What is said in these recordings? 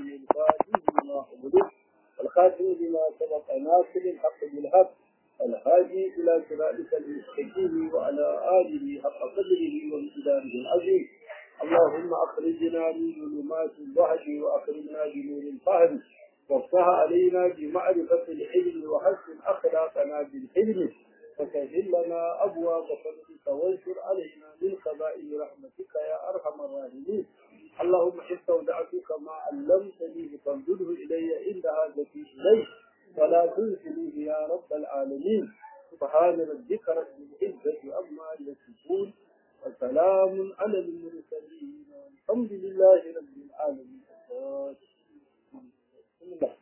الفاتح لما أغلق الخاتم لما سبق ناصر الحق بالحق الهادي إلى صراطك المستقيم وعلى آله حق قدره وامتداره العظيم اللهم أخرجنا من ظلمات الوحي وأخرجنا بنور الفهم وافتح علينا بمعرفة العلم وحسن أخلاقنا بالحلم وسهل لنا أبواب فضلك وانشر علينا من خزائن رحمتك يا أرحم الراحمين اللهم استودعتك ما علمتني فانزله إلي عند حاجتي إليه ولا تنسنيه يا رب العالمين سبحان ربك رب العزة عما يصفون وسلام على المرسلين والحمد لله رب العالمين بسم الله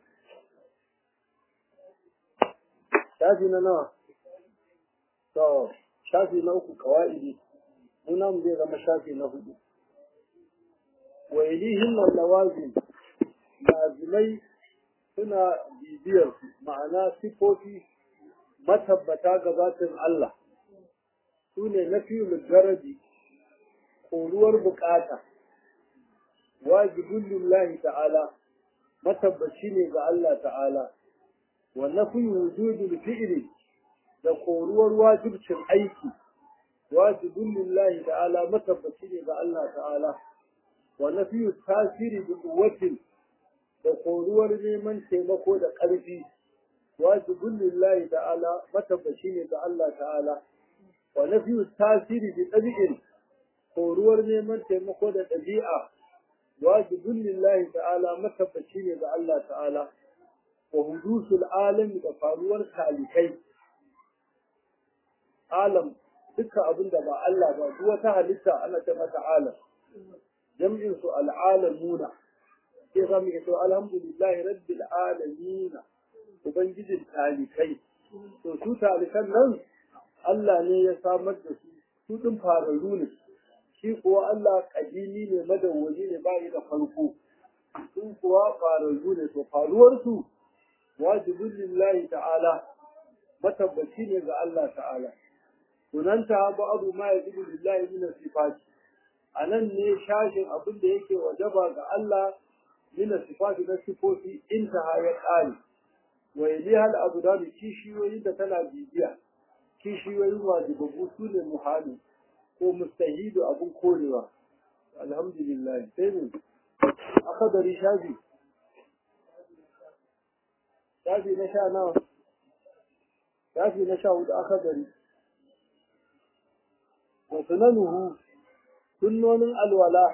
shafi na nawa to shafi na uku kawa'idi munan zai zama shafi na hudu wa ilihin nan lawazin lazimai suna bibiyar su ma'ana sifofi matabbata gabatin Allah su ne na fiye garaji koruwar bukata wajibin lillahi ta'ala matabbaci ne ga Allah ta'ala wa nafi wujudul fi'li da koruwar wajibcin aiki wajibin lillahi ta'ala matabbaci ne ga Allah ta'ala wa nafi tasiri bi quwwatin da koruwar neman taimako da ƙarfi wajibin lillahi ta'ala matabbaci ne ga Allah ta'ala wa nafi tasiri bi ɗabi'in koruwar neman taimako da ɗabi'a wajibin lillahi ta'ala matabbaci ne ga Allah ta'ala wa hudusul alami da faruwar talikai alam dukkan abin da ba Allah ba duk wata halitta ana ta mata alam jam'in su al'alamuna sai za mu yi alhamdulillahi rabbil alamin ubangijin talikai to su talikan nan Allah ne ya samar da su su din fararru ne shi kuwa Allah kadimi ne madawwami ne ba da farko su kuwa fararru ne to faruwar su wajibin lillahi ta'ala matabbaci ne ga Allah ta'ala sunanta ba'adu ma yajibu lillahi min sifati anan ne shashin abin da yake wajaba ga Allah min sifati na sifofi intaha ya kare wa yaliha al-abdal kishiyoyi da tana bibiya kishiyoyi wajibabu su ne muhali ko mustahidu abun korewa alhamdulillah sai ne akadari shafi shafi na sha nawa shafi na sha hudu akadari wa sunanuhu sunnonin alwala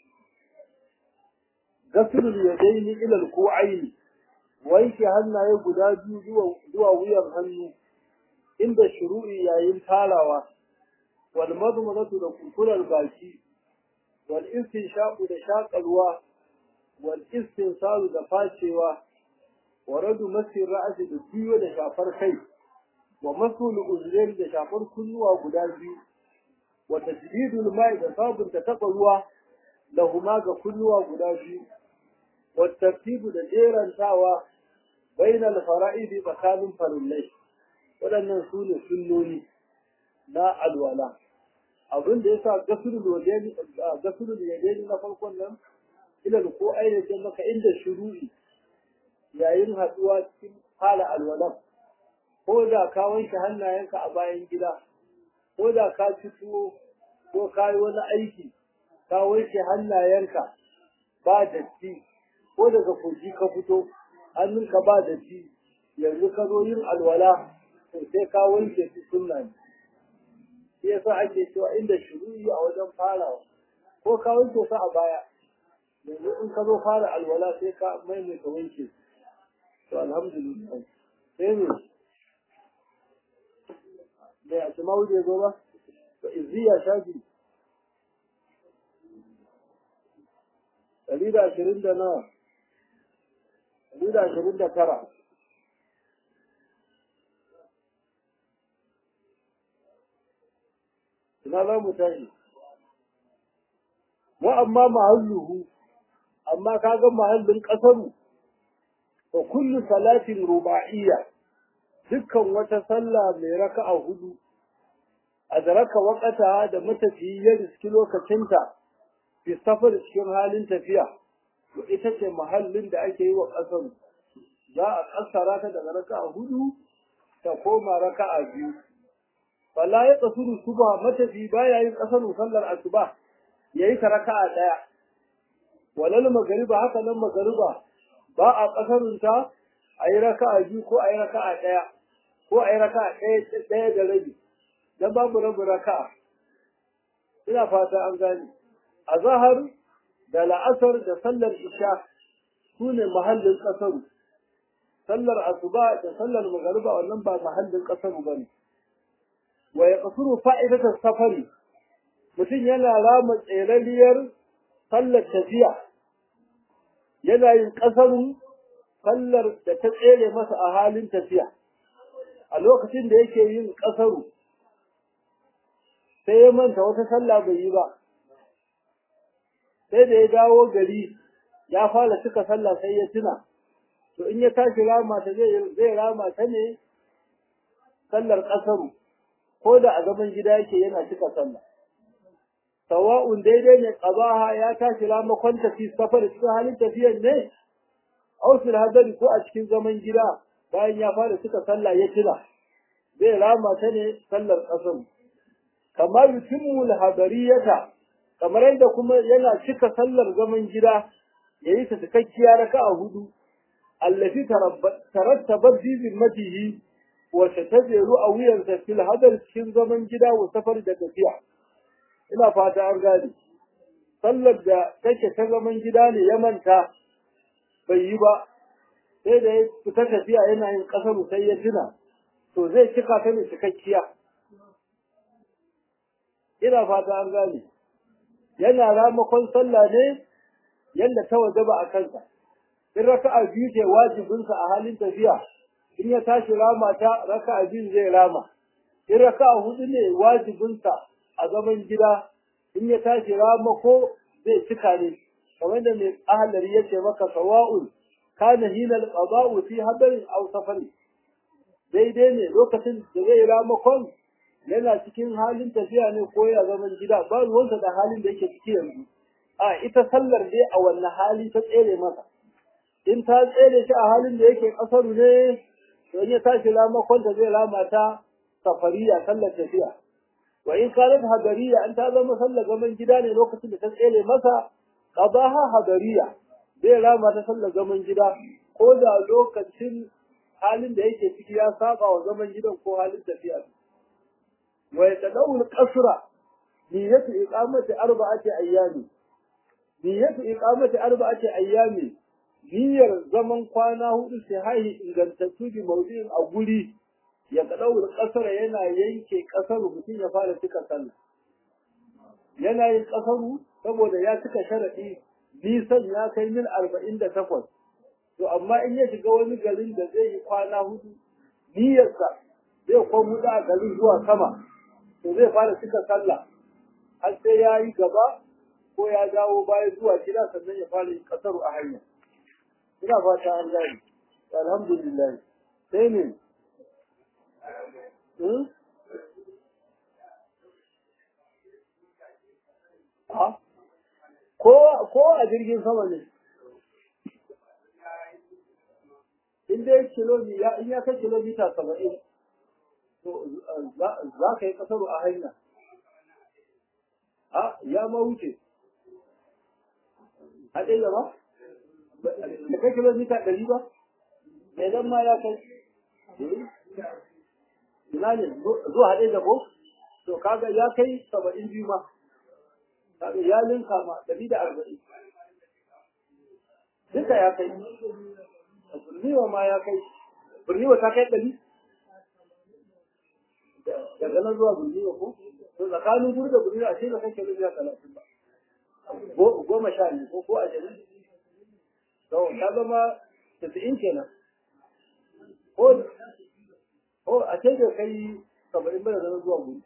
gasulul yadaini ila alqu'aini wanke hannaye guda biyu zuwa wuyan hannu inda shuru'i yayin tarawa wal madmadatu da kurkurar baki wal istinshaqu da shaƙalwa wal istinsalu da facewa wa radu masir ra'asi da biyo da shafar kai wa masul uzrain da shafar kunnuwa guda biyu wa tajdidul ma'i da sabunta taɓa ruwa lahuma ga kunnuwa guda biyu wa tartibu da jerantawa bainal fara'idi tsakanin farillai waɗannan su ne sunnoni na alwala abin da yasa gasulul yadaini gasulul yadaini na farkon nan ilal ko ainihin maka inda shuru'i yayin haɗuwa cikin fara alwalan ko da ka wanke hannayenka a bayan gida ko da ka ci tuwo ko ka yi wani aiki ka wanke hannayenka ba datti ko daga kogi ka fito hannunka ba datti yanzu ka zo yin alwala to sai ka wanke su sunna ne shi yasa ake cewa inda shuru'i a wajen farawa ko ka wanke su a baya yanzu in ka zo fara alwala sai ka maimaita wanke su to alhamdulillah sai ne bai a cima wuce zo ba to izziya shafi ɗari da ashirin da nawa ɗari da ashirin da tara ina za mu tashi wa amma mahalluhu amma kaga mahallin ƙasaru wa kullu salatin ruba'iyya dukkan wata sallah mai raka'a hudu adraka waqata da matafiyi ya riski lokacinta fi safar cikin halin tafiya to ita ce mahallin da ake yi wa ƙasar za a ƙasara ta daga raka'a hudu ta koma raka'a biyu fala ya kasuru suba matafi baya yin ƙasarun sallar asuba yayi ta raka'a ɗaya walal magariba haka nan magariba ba a ƙasarun ta a yi raka'a biyu ko a yi raka'a ɗaya ko a yi raka'a ɗaya ɗaya da rabi dan babu rabu raka'a ina fata an gane a zahar da la'asar da sallar isha su ne mahallin ƙasaru sallar asuba da sallar magariba wannan ba mahallin ƙasaru ba ne wa ya kasuru fa'idatar safari mutum yana rama tserariyar sallar tafiya yana yin ƙasarun sallar da ta tsere masa a halin tafiya a lokacin da yake yin ƙasaru sai ya manta wata sallah bai yi ba sai da ya dawo gari ya fara cika sallah sai ya tuna to in ya tashi rama ta zai zai rama ta ne sallar ƙasaru ko da a zaman gida yake yana cika sallah sawa'un daidai ne qabaha ya tashi ramakon tafi safar cikin halin tafiyar ne aw fil hadari ko a cikin zaman gida bayan ya fara cika sallah ya tuna zai rama ta ne sallar ƙasaru kamar yutimmu al-hadariyata kamar yadda kuma yana cika sallar zaman gida yayi ta cikakkiya raka'a hudu allati tarattabat fi zimmatihi wa tatabiru a wuyansa fil hadar cikin zaman gida wa safar da tafiya ina fata an gane sallar da take ta zaman gida ne ya manta bai yi ba sai da ya fita tafiya yana yin kasar sai ya tuna to zai cika ta ne cikakkiya ina fata an gane yana ramakon sallah ne yadda ta wajaba a kansa in raka'a biyu ce wajibinsa a halin tafiya in ya tashi rama ta raka'a biyu zai rama in raka'a hudu ne wajibinsa a zaman gida in ya tashi rama ko zai cika ne kamar da mai ahalari ya ce maka sawa'un kana hina al-qada'u fi hadarin aw safari daidai ne lokacin da zai ramakon yana cikin halin tafiya ne ko ya zaman gida ba ruwansa da halin da yake ciki yanzu a ita sallar dai a wannan hali ta tsere masa in ta tsere shi a halin da yake kasaru ne to in ya tashi ramakon ta zai rama ta safariya sallar tafiya wa in kanat hadariya an ta zama sallar zaman gida ne lokacin da ta tsere masa qadaha hadariya zai rama ta sallar zaman gida ko da lokacin halin da yake ciki ya saba wa zaman gidan ko halin tafiya ويتدور القصر نية إقامة أربعة أيام نية إقامة أربعة أيام niyyar zaman kwana hudu sai haihi ingantattu bi maudu'in a guri ya kadawar kasar yana yanke kasar mutum ya fara cika sallah yana yin kasaru saboda ya cika sharadi nisan ya kai mil arba'in da takwas to amma in ya shiga wani garin da zai yi kwana hudu niyyarsa zai kwan hudu a garin zuwa sama to zai fara cika sallah har sai ya yi gaba ko ya dawo baya zuwa gida sannan ya fara yin kasaru a hanya ina fata an gani alhamdulillah sai ne ko a jirgin sama ne in dai kilomita in ya kai kilomita saba'in to za ka yi kasaru a hanya a ya ma wuce a ɗaya gaba da kai kilomita ɗari ba idan ma ya kai ina ne zuwa haɗe da ko to kaga ya kai saba'in biyu ma kaga ya linka ma ɗari da arba'in duka ya kai birniwa ma ya kai birniwa ta kai ɗari daga nan zuwa birniwa ko to tsakanin gudu da birniwa a ce da kai kilomita talatin ba goma sha ne ko ko ashirin to ta zama tasa'in kenan ko ko a ce da kai saba'in bada zama zuwa gudu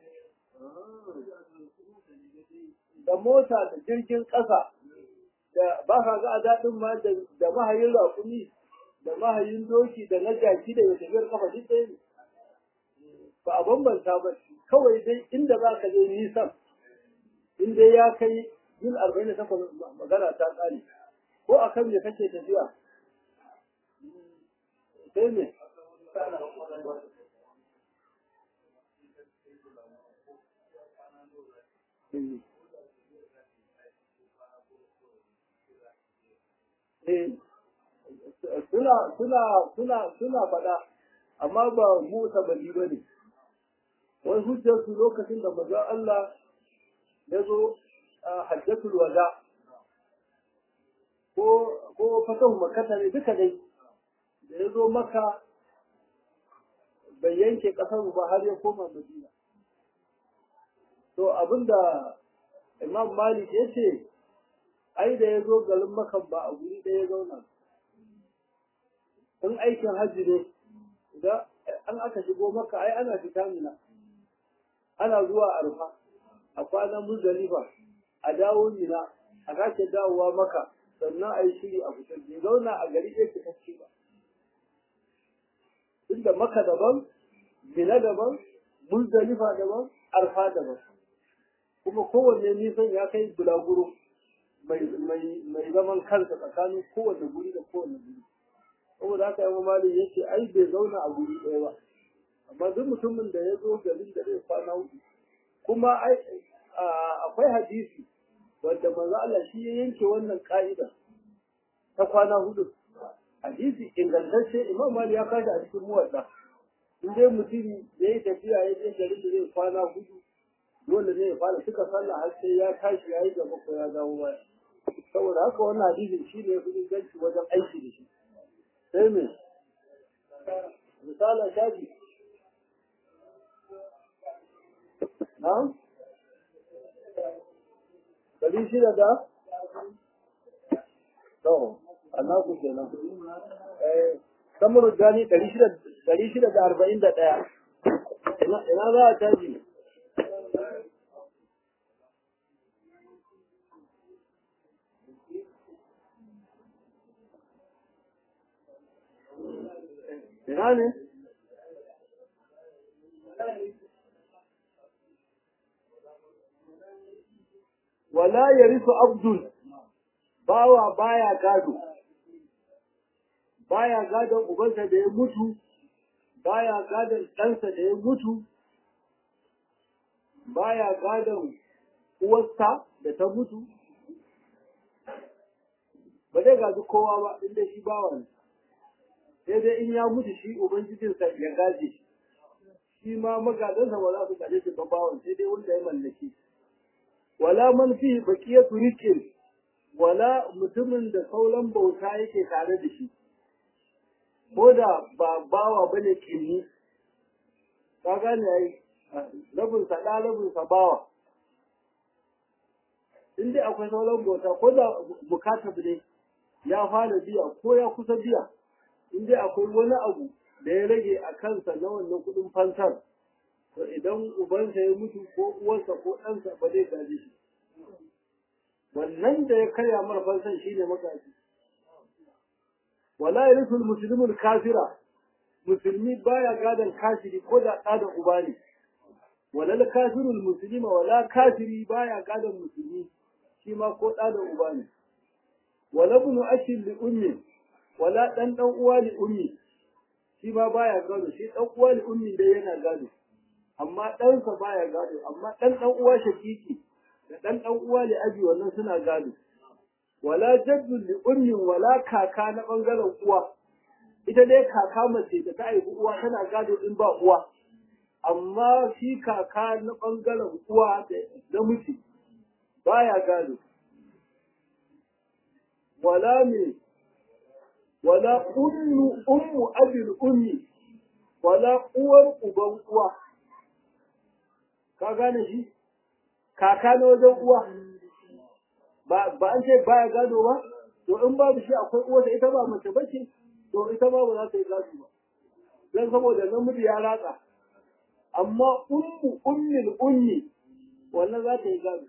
da mota da jirgin ƙasa da ba ka ga a daɗin ma da mahayin raƙumi da mahayin doki da na jaki da ya tafiyar kafa duk ɗaya ne ba a bambanta ba kawai dai inda za ka je nisan in dai ya kai mil arba'in da takwas magana ta ƙare ko akan me kake tafiya sai me suna suna suna suna faɗa amma ba mu tabali ba ne wani hujjar su lokacin da maza Allah ya zo a hajjatul wada ko ko fatahu makata ne duka dai da ya zo maka bai yanke kasar ba har ya koma madina to abinda imam malik ya ce ai da ya zo garin makan ba a guri ɗaya ya zauna in aikin hajji ne idan an aka shigo maka ai ana fita mina ana zuwa arfa a kwanan muzdalifa a dawo mina a sake dawowa maka sannan a yi shiri a fitar bai zauna a gari ɗaya fitacce ba inda maka daban mina daban muzdalifa daban arfa daban kuma kowanne nisan ya kai bulaguro mai zaman kansa tsakanin kowanne guri da kowanne guri saboda haka yamma mali ya ce ai bai zauna a guri ɗaya ba amma duk mutumin da ya zo garin da zai kwana hudu kuma akwai hadisi wanda manzo Allah shi ya yanke wannan ka'ida ta kwana hudu hadisi ingantacce imam mali ya kashi a cikin muwadda in dai mutum ya yi tafiya ya je garin da zai kwana hudu dole ne ya fara suka sallah har sai ya tashi ya yi gaba ko ya dawo baya saboda haka wannan hadisin shi ne ya fi inganci wajen aiki da shi sai me misalin shafi na'am ɗari shida da to annaku kenan eh samar gani ɗari shida da arba'in da ɗaya ina za a caji ina ne wala yarisu abdul bawa baya gado baya gadon ubansa da ya mutu baya gadon ɗansa da ya mutu baya gadon uwarsa da ta mutu ba zai gaji kowa ba inda shi bawa ne sai dai in ya mutu shi ubangijinsa ya gaje shi shi ma magadansa ba za su gaje shi ba bawan sai dai wanda ya mallaki wala man fi baqiyatu rizqin wala mutumin da sauran bauta yake tare da shi ko da ba bawa bane kinni ka gane yayi rabin sa da rabin sa bawa in dai akwai sauran bauta ko da bukatar ne ya fara biya ko ya kusa biya in dai akwai wani abu da ya rage a kansa na wannan kuɗin fansar to idan ubansa ya mutu ko uwarsa ko ɗansa ba zai gaji shi wannan da ya karya mara fansan shi ne magaji wala yarisul muslimul kafira musulmi baya gadon kafiri ko da ɗa da uba ne wala kafirul muslima wala kafiri baya gadon musulmi shi ma ko ɗa da uba ne wala bunu ashin li ummi wala ɗan ɗan uwa li ummi shi ma baya gado shi ɗan uwa li ummi dai yana gado amma ɗansa baya gado amma ɗan ɗan uwa shakiki da ɗan ɗan uwa li abi wannan suna gado wala jaddu li ummin wala kaka na ɓangaren uwa ita dai kaka mace da ta haifi uwa tana gado in ba uwa amma shi kaka na ɓangaren uwa da namiji baya gado wala me wala ummu ummu abil ummi wala uwar uban uwa ka gane shi kaka na wajen uwa ba ba an ce baya gado ba to in babu shi akwai uwarsa ita ba mace bace to ita ma ba za ta yi gado ba dan saboda namiji ya ratsa amma ummu ummil ummi wannan za ta yi gado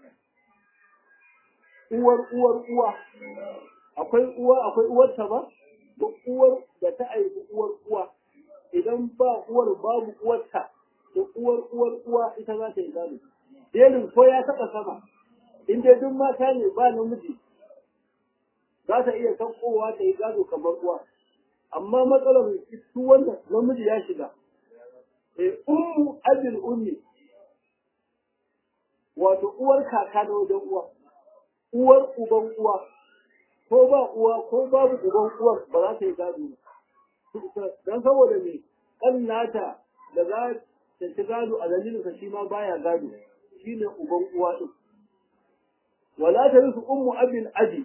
uwar uwar uwa akwai uwa akwai uwarta ba da uwar da ta aiki uwar uwa idan ba uwar babu uwarta da uwar uwar uwa ita za ta yi gado jerin ko ya taɓa sama in dai duk mata ne ba namiji za ta iya saukowa ta yi gado kamar uwa amma matsalar su wannan namiji ya shiga eh ummu abin ummi wato uwar kaka na wajen uwa uwar uban uwa ko ba uwa ko babu uban uwar ba za ta yi gado ba dan saboda me kan nata da za ta ci gado a dalilinsa shi ma baya gado shine uban uwa din wala ta rusu ummu abin abi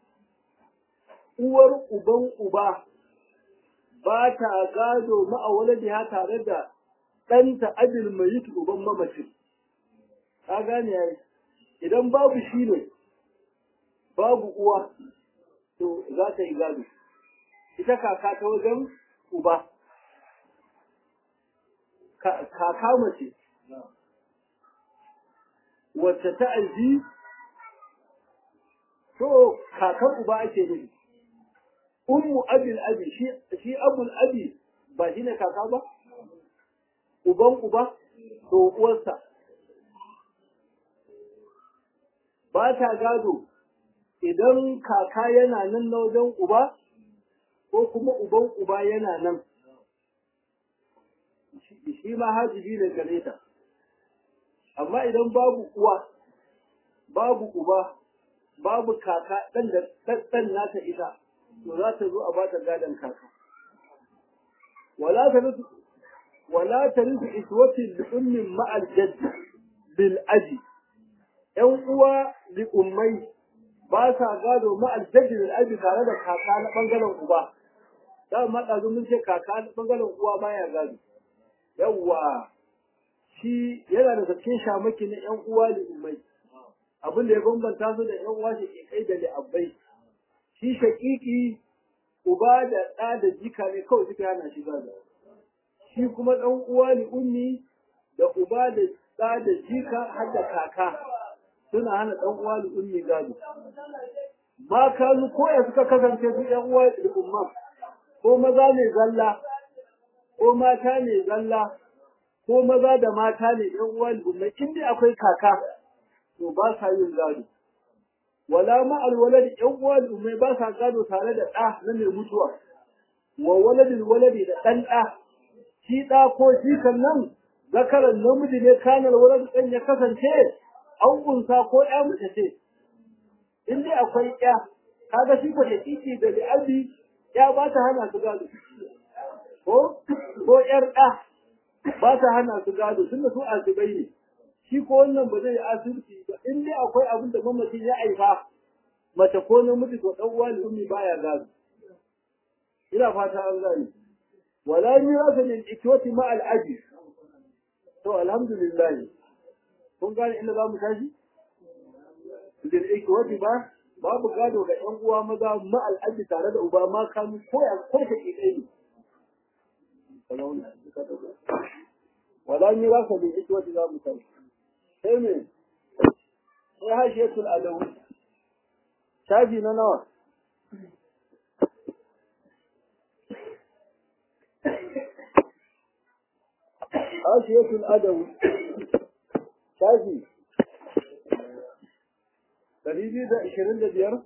uwar uban uba ba ta gado ma'awaladiha tare da ɗanta abin mai yi uban mamaci ka gane yayi idan babu shi ne babu uwa to za ta yi gado ita kaka ta wajen uba kaka mace wacce ta aji to kakar uba ake nufi ummu abil abi shi shi abul abi ba shine kaka ba uban uba to uwarsa ba ta gado idan kaka yana nan na wajen uba ko kuma uban uba yana nan shi ma hajibi ne gare ta amma idan babu uwa babu uba babu kaka ɗan da ɗan nata ita to za ta zo a ba ta gadon kaka wala ta rusu wala ta rusu iswatin li ummin ma'al jadd bil aji ƴan uwa li ummai ba sa gado ma'al jadd bil aji tare da kaka na bangaren uba da ma ɗazu mun ce kaka na bangaren uwa baya gado yawwa shi yana da cikin shamaki na ƴan uwa li ummai abin da ya bambanta su da ƴan uwa shi kai da li abbai shi shaƙiƙi uba da ɗa da jika ne kawai suka hana shi gado shi kuma ɗan uwa ni ummi da uba da ɗa da jika har da kaka suna hana ɗan uwa ni ummi gado ma kanu ko ya suka kasance su ɗan uwa da umma ko maza ne zalla ko mata ne zalla ko maza da mata ne ɗan uwa ni umma in dai akwai kaka to ba sa yin gado wala ma'al waladi ƴan uwa ummai ba sa gado tare da ɗa na mai mutuwa wa waladin waladi da ɗan ɗa shi ɗa ko shi kan nan zakaran namiji ne kanar waladi ɗan ya kasance an kunsa ko ƴa mace ce in dai akwai ƴa kaga shi ko da titi da li'abi ƴa ba ta hana su gado ko ko ƴar ɗa ba ta hana su gado tunda su asibai ne shi ko wannan ba zai asirci ba in dai akwai abin da mamacin ya aifa mace ko namiji to dan uwa ummi baya gado ina fata an gane wala mirasa lil ikwati ma al aji to alhamdulillah kun gane inda zamu tashi lil ikwati ba babu gado ga yan uwa maza ma al aji tare da uba ma kanu ko ya ko ta ke kai wala mirasa lil ikwati zamu tashi sai me sai hashiyatul adawi shafi na nawa hashiyatul adawi shafi ɗari biyu da ashirin da biyar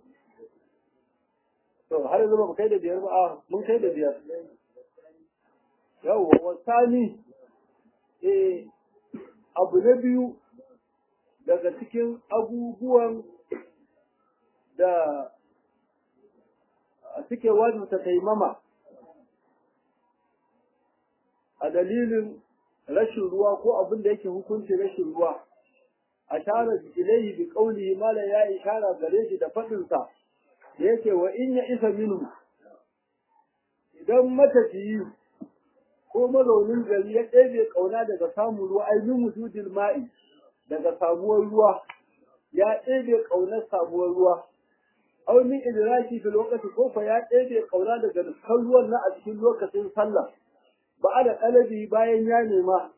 to har yanzu ba mu kai da biyar ba a mun kai da biyar yawwa wasani eh abu na biyu daga cikin abubuwan da suke wajibta taimama a dalilin rashin ruwa ko abin da yake hukunci rashin ruwa a shara ilaihi bi qawlihi mala ya ishara gare shi da fadin sa yake wa in ya isa minhu idan matafiyi ko mazaunin gari ya ɗebe ƙauna daga samun ruwa ai min wujudil ma'i daga samuwar ruwa ya ɗebe ƙaunar samuwar ruwa aw min idraki fi lokaci ko fa ya ɗebe ƙauna daga dukkan ruwan na a cikin lokacin sallah ba da ɗalabi bayan ya nema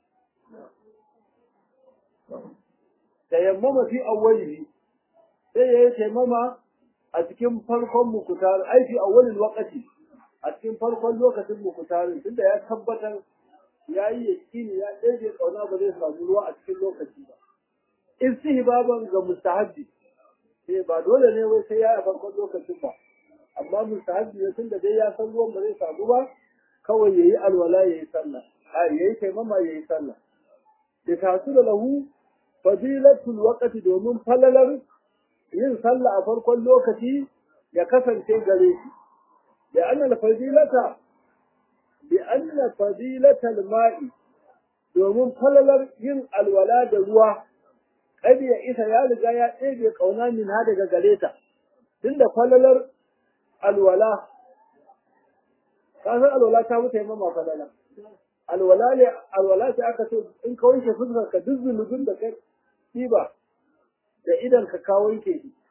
tayammama fi awwalihi sai ya yi taimama a cikin farkon mukutar ai fi awwalil waqti a cikin farkon lokacin mukutarin tunda ya tabbatar ya yi yakini ya ɗaiɗe ƙauna ba zai samu ruwa a cikin lokaci ba istihbaban ga mustahabbi eh ba dole ne wai sai ya a farkon lokacin ba amma mustahabbi ne tunda dai ya san ruwan ba zai samu ba kawai yayi alwala yayi sallah a yayi taimama yayi sallah da tasu da lahu fadilatul waqti domin falalar yin sallah a farkon lokaci ya kasance gare shi da anna fadilata bi anna fadilatal ma'i domin falalar yin alwala da ruwa kadi ya isa ya riga ya ɗebe kauna min ha daga gare ta tunda falalar alwala ka san alwala ta wuce mama falala alwala ne alwala ce aka ce in ka wanke fuskar ka duk zunubin da kai ba da idan ka ka wanke shi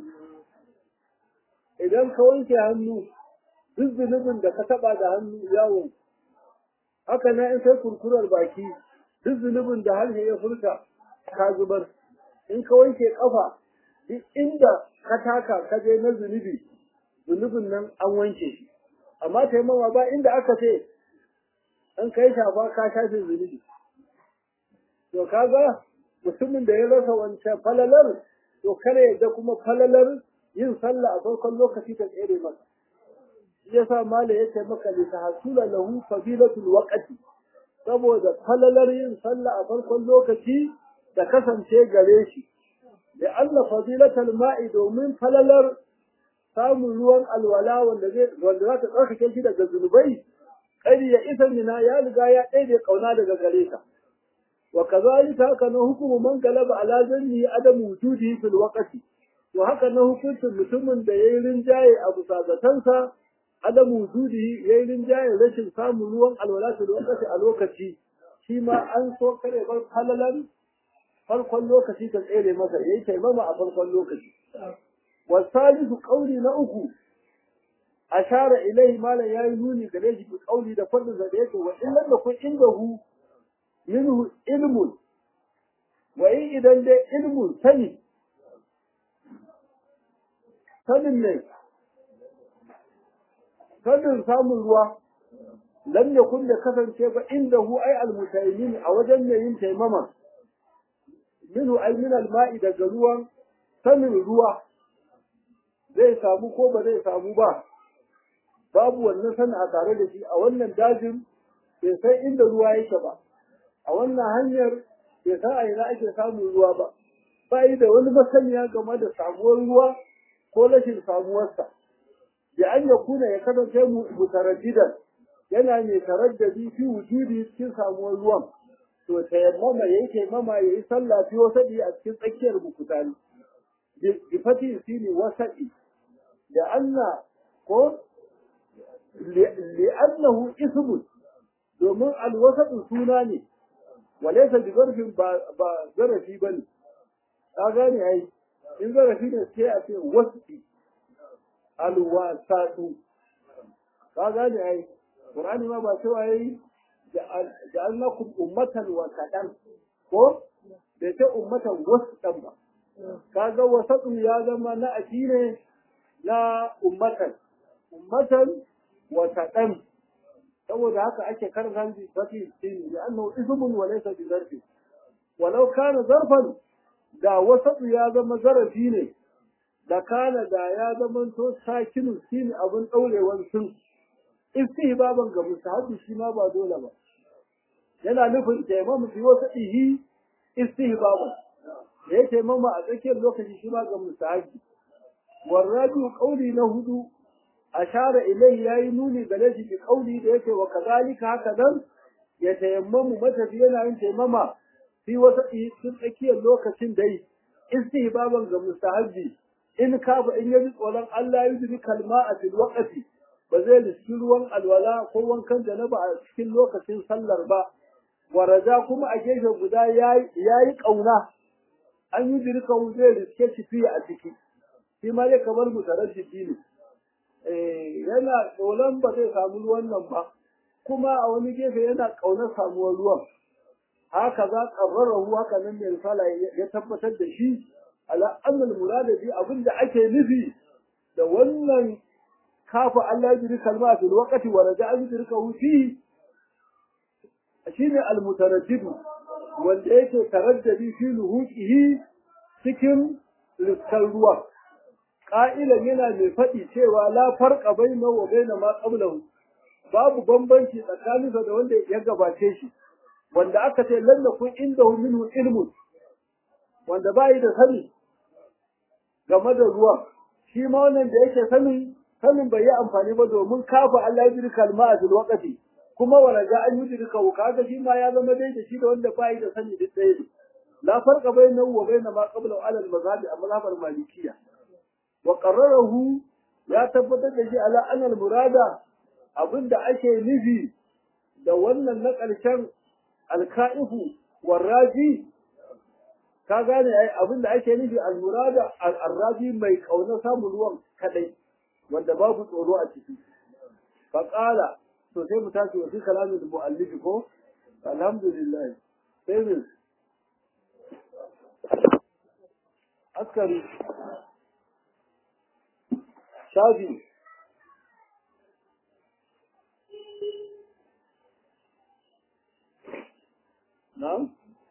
idan ka wanke hannu duk zunubin da ka taba da hannu yawo haka na in sai kurkurar baki duk zunubin da harshe ya furta ka zubar in ka wanke kafa duk inda ka taka ka je na zunubi zunubin nan an wanke shi amma taimawa ba inda aka ce an kai shafa ka shafe zunubi to kaga mutumin da ya rasa wancan falalar to kare yadda kuma falalar yin sallah a farkon lokaci ta tsere masa shi yasa mala ya ce maka li tahsula lahu fadilatul waqti saboda falalar yin sallah a farkon lokaci da kasance gare shi da Allah fadilatul ma'i domin falalar samun ruwan alwala wanda zai wanda za ta tsarkake shi daga zunubai kari ya isa mina ya riga ya ɗaiɗe kauna daga gare ka wa kazalika haka na hukumu man galaba ala zanni adamu wujudi fil waqti to haka na hukuncin mutumin da yayi rinjaye a bisa zatansa adamu wujudi yayi rinjaye rashin samun ruwan alwala fil waqti a lokaci shi ma an so kare bar halalan farkon lokaci ta tsere masa yayi taimama a farkon lokaci والثالث قولي نأكو أشار إليه ما لا ينوني قليش بقولي دا فرد ذلك وإن لم يكن عنده منه علم وإن إذا له علم سني sanin ne sanin samun ruwa lam yakun da kasance ba inda hu ai almutaymin a wajen mai yin taimama minhu ay min alma'i daga ruwan sanin ruwa zai samu ko ba zai samu ba babu wannan sani a tare da shi a wannan dajin bai san inda ruwa yake ba a wannan hanyar bai san a ina ake samun ruwa ba ba yi da wani masaniya game da samuwar ruwa ko rashin samuwarsa da an ya kuna ya kasance mutaraddidan yana mai taraddadi fi wujudi cikin samuwar ruwan to tayammama yayi tayammama yayi sallah fi wasadi a cikin tsakiyar bukutani bi fati sini wasadi da anna ko li'annahu ismun domin alwasatu suna ne walaysa bi zarfin ba ba zarafi bane ka gane ai in zarafi ne sai a ce wasi alwasatu ka gane ai qur'ani ma ba cewa yayi ja'alnakum ummatan wasatan ko da ce ummatan wasatan ba kaga wasatun ya zama na aki ne na ummatan ummatan wasatan saboda haka ake karanta bi fati sin da annahu ismun wa laysa bi zarfi walau kana zarfan da wasatu ya zama zarafi ne da kana da ya zama to sakinu sin abun daurewan sun istihbaban ga musahabi shi ma ba dole ba yana nufin taimam fi wasa ihi istihbaban da yake mama a tsakiyar lokaci shi ma ga musahabi warrabi qauli na hudu ashara ilai yayi nuni da lashi bi qauli da yake wa kazalika haka dan ya tayammamu matafi yana yin taimama fi wasa cikin tsakiyar lokacin dai istihbaban ga mustahabbi in kafa in yaji tsoron Allah ya yi kalma a fil waqti ba zai riski ruwan alwala ko wankan janaba a cikin lokacin sallar ba waraja kuma a gefe guda yayi kauna an yi dirka zai riske shi fiye a ciki shi ma dai kamar mutaraddidi ne yana tsoron ba zai samu ruwan nan ba kuma a wani gefe yana ƙaunar samuwar ruwan haka za ƙarrarahu haka nan mai risala ya tabbatar da shi ala annal murada bi abinda ake nufi da wannan kafa Allah ya jiri kalma fil waqti wa raja'a yudrikahu fi shine al mutaraddid wanda yake taraddadi fi luhuqihi cikin riskar ruwa ƙa'ilan yana mai faɗi cewa la farqa baina wa baina ma qablahu babu bambanci tsakaninsa da wanda ya gabace shi wanda aka ce lalla kun inda minhu ilmun wanda bai da sani game da ruwa shi ma wannan da yake sanin sanin bai yi amfani ba domin kafa Allah ya jiri kalma a waqti kuma wala ga an yi dirka kaga shi ma ya zama dai da shi da wanda bai da sani duk ɗaya ne la farqa bainahu wa bain ma qabla ala al-mazhab al-mazhab al-malikiyya wa qarrarahu ya tabbatar da shi ala anal murada abinda ake nufi da wannan na ƙarshen alka'ifu warraji ka gane ai abinda ake nufi almurada al-raji mai kauna samun ruwan kadai wanda babu tsoro a ciki fa qala to sai mu tashi wa fi kalamin muallif ko alhamdulillah sai mu askari shafi na'am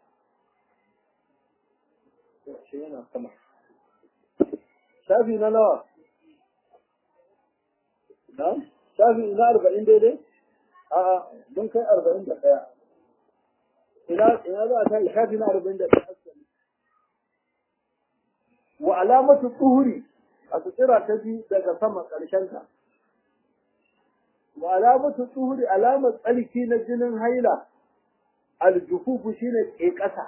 shi yana sama shafi na nawa na'am shafi na arba'in daidai a mun kai arba'in da ɗaya ina ina za a ta shafi na arba'in da ɗaya wa alamatu tsuhuri a tsira ta biyu daga sama ƙarshenta wa alamatu tsuhuri alamar tsarki na jinin haila aljufufu shine ƙeƙasa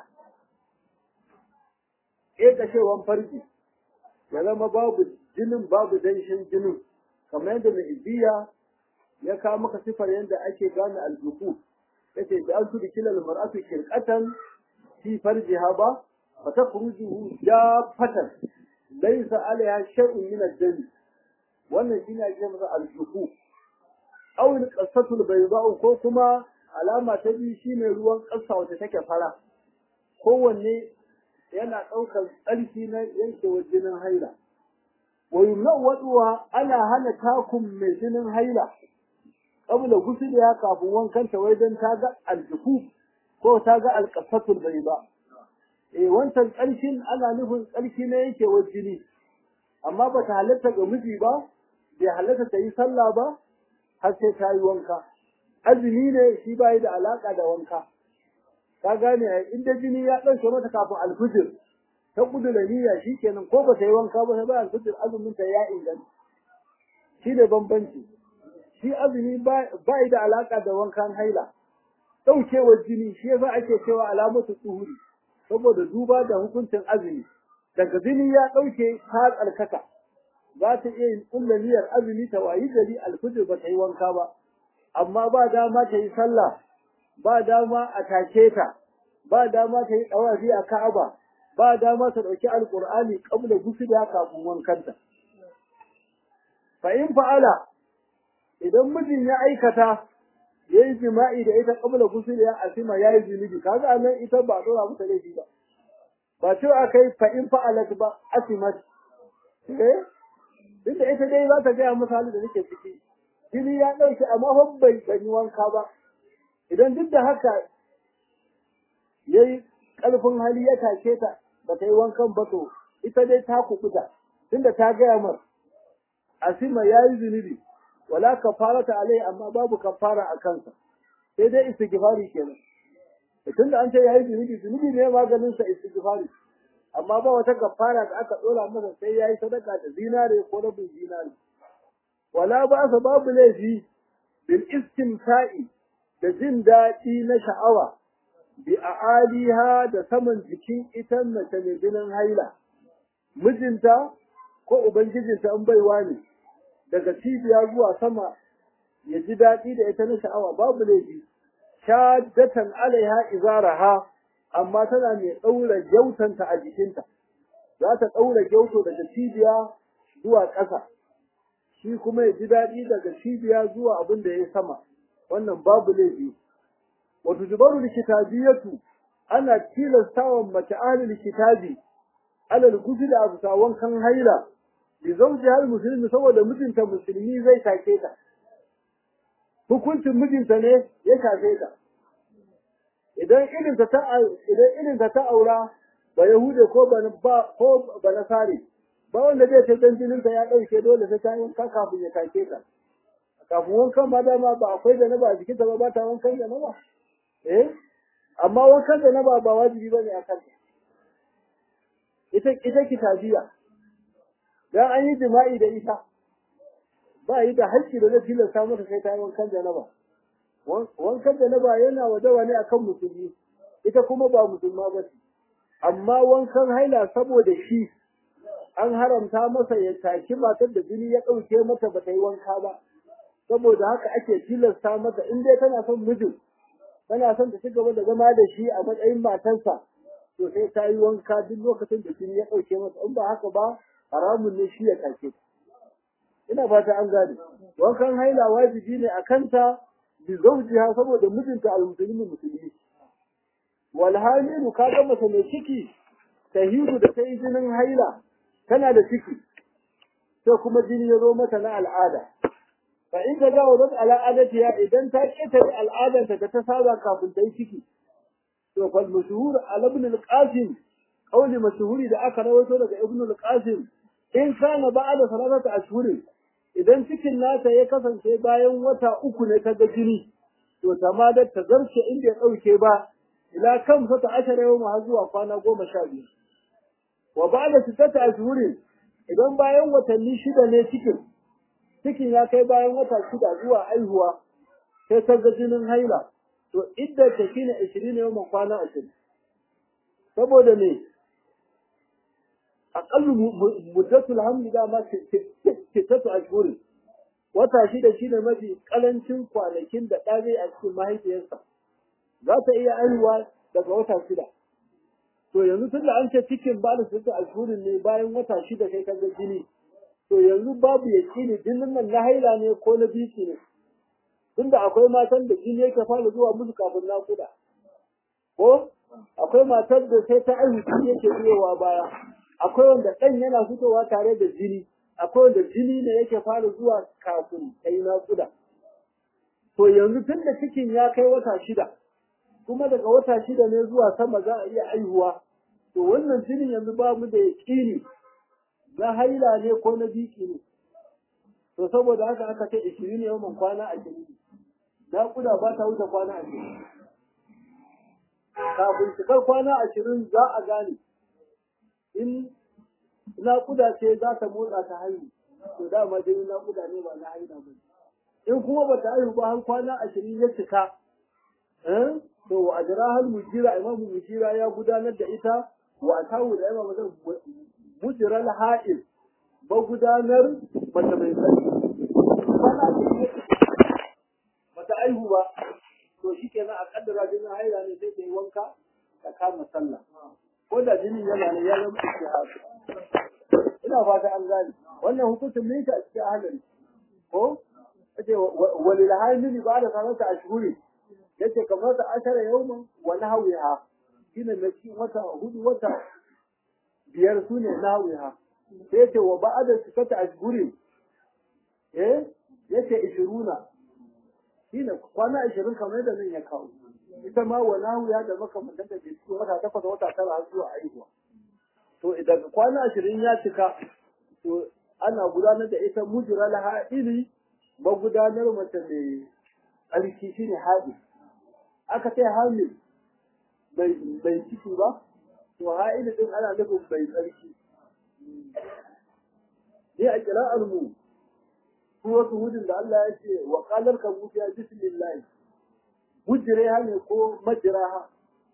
ƙeƙashewan farji ya zama babu jinin babu danshin jinin kamar yadda mai ibiya ya kawo maka sifar yadda ake gane aljufu yace da an tudu kilal mar'atu kirqatan fi farjiha ba fa takhrujuhu jaffatan laysa alaiha shay'un min ad-dam wannan shine ake masa aljufu aw al-qasatu al ko kuma alama ta biyu shine ruwan ƙasa wacce take fara kowanne yana ɗaukar tsarki na yankewar jinin haila wa yumna'u ana hana takun mai jinin haila qabla ya kafin wankanta wai dan ta ga aljufu ko ta ga alqasatul bayda eh wancan tsarkin ana nufin tsarki na yankewar jini amma ba ta halatta ga miji ba bai halatta ta yi sallah ba har sai ta yi wanka azumi ne shi bai da alaka da wanka ka gane inda jini ya ɗauke mata kafin alfijir ta kudu da niyya shikenan ko ba ta yi wanka ba sai ba alfijir azumin ta ya inganta shi ne bambanci shi azumi ba da alaka da wankan haila ɗaukewar jini shi yasa ake cewa alamatu tsuhuri saboda duba da hukuncin azumi daga jini ya ɗauke ta tsarkaka za ta iya yin ƙulla niyyar azumi ta wayi gari alfijir ba ta yi wanka ba amma ba dama ta yi sallah ba dama a take ta ba dama ta yi ɗawafi a ka'aba ba dama ta ɗauki alƙur'ani ƙabla gusuliya kafin wankanta fa in fa'ala idan mijin ya aikata ya yi jima'i da ita ƙabla gusuliya a sima ya yi zunubi kaga nan ita ba ɗora mata laifi ba ba cewa aka yi fa in fa'alat ba asimat eh duk da ita dai za ta gaya masa halin da nake ciki jini ya ɗauke amma fa bai yi wanka ba idan duk da haka ya yi ƙarfin hali ya take ta ba ta yi wankan ba to ita dai ta kukuta tunda ta gaya mar asima ya yi zunubi wala kafara ta alai amma babu kafara a kansa sai dai istighfari kenan tunda an ce ya yi zunubi zunubi ne maganin sa istighfari amma ba wata kafara da aka dora masa sai ya yi sadaka da zinare ko rabin zinare wala ba sa babu laifi bil istimta'i da jin daɗi na sha'awa bi a'aliha da saman jikin ita mace mai jinin haila mijinta ko ubangijinta an baiwa ne daga cibiya zuwa sama ya ji daɗi da ita na sha'awa babu laifi shaddatan alaiha izaraha amma tana mai ɗaura gyautanta a jikinta za ta ɗaura gyauto daga cibiya zuwa ƙasa shi kuma ya ji daɗi daga cibiya zuwa abin da ya sama wannan babu laifi wato jubaru likitabiyatu ana tilastawa mace ahlul kitabi alal gusul abu sawon kan haila bi zawji hal muslimi saboda mijinta musulmi zai take ta hukuncin mijinta ne ya take ta idan irin ta idan irin ta aura ba yahude ko ba ko ba nasari ba wanda zai ce dan jininsa ya ɗauke dole sai ta wanka kafin ya take ta kafin wankan ma dama ba akwai da na ba a jikinta ba ba ta wankan da na ba eh amma wankan da na ba ba wajibi bane a kanta ita ita kitabiya dan an yi jima'i da ita ba yi da haƙƙi da zai tilasta mata sai ta yi wankan da na ba wankan da na ba yana wadawa ne akan musulmi ita kuma ba musulma ba ce amma wankan haila saboda shi an haramta masa ya taki matar da jini ya ɗauke mata ba ta yi wanka ba saboda haka ake tilasta mata in dai tana son mijin tana son ta ci gaba da zama da shi a matsayin matarsa to sai ta yi wanka duk lokacin da jini ya ɗauke mata in ba haka ba haramun ne shi ya take ta ina fata an gane wankan haila wajibi ne a kanta bi zawjiha saboda mijinta al-muslimi musulmi wal hamilu kaga mace mai ciki tahidu da ta yi jinin haila tana da ciki sai kuma jini ya zo mata na al'ada fa in ta gawo zat al'adatiya idan ta ketare al'adanta da ta saba kafin ta yi ciki to fal mashhur al ibn al-qasim qawli mashhuri da aka rawaito daga ibn al-qasim in kana ba'da salatati ashhurin idan cikin nata ya kasance bayan wata uku ne ta ga jini to tamadar ta zarce inda ya dauke ba ila kan sata ashara yau har zuwa kwana goma sha biyu wa ba'da sittati ashhurin idan bayan watanni shida ne cikin cikin ya kai bayan wata shida zuwa aihuwa sai ta ga jinin haila to idda ta shine 20 yau kwana 20 saboda me aqallu muddatul hamli da ma sittatu ashhurin wata shida shine mafi kalancin kwanakin da ɗa zai a cikin mahaifiyarsa za ta iya aihuwa daga wata shida to yanzu tunda an ce cikin ba da sittatu ashhurin ne bayan wata shida kai ka ga jini to yanzu babu yaƙini jinin nan na haila ne ko na biki ne tunda akwai matan da jini yake fara zuwa musu kafin naƙuda ko akwai matar da sai ta aihu jini yake biyowa baya akwai wanda ɗan yana fitowa tare da jini akwai wanda jini ne yake fara zuwa kafin ta yi naƙuda to yanzu tun da cikin ya kai wata shida kuma daga wata shida ne zuwa sama za a iya aihuwa to wannan jinin yanzu ba mu da yaƙini na haila ne ko na biki ne to saboda haka aka ce ishirin ne yawan kwana ashirin naƙuda ba ta wuce kwana ashirin kafin cikar kwana ashirin za a gane in naƙuda ce za ta motsa ta haihu to dama dai naƙuda ne ba na haila ba in kuma ba ta haihu ba har kwana ashirin ya cika to wa ajira hal mujira imamu mujira ya gudanar da ita wa tawu da imamu zan mujiral ha'il ba gudanar mace mai tsarki kwana bata aihu ba to shi kenan a kaddara jinin haila ne sai ta yi wanka ta kama sallah ko da jinin yana ne ya zama istihad ina fata an gane wannan hukuncin ne ta cikin ahalin ko yace walil hamili ba da sanata ashhuri yace kamar ta ashara yawman wa nahwiha shine mai cikin wata hudu wata biyar sune nahwiha sai yace wa ba'da sikata ashhuri eh yace 20 shine kwana 20 kamar da nan ya kawo ita ma wa nahwiha da makamantan da cikin wata takwas wata tara har zuwa aihuwa to idan kwana 20 ya cika to ana gudanar da ita mujral ha'ili magudanar mace mai tsarki shine haɗi aka ce hamil bai ciki ba to ha'ili din ana nufin bai tsarki ni a kira'ar mu su wasu hudun da Allah ya ce wa qalar ka mutiya bismillah mujriha ne ko majraha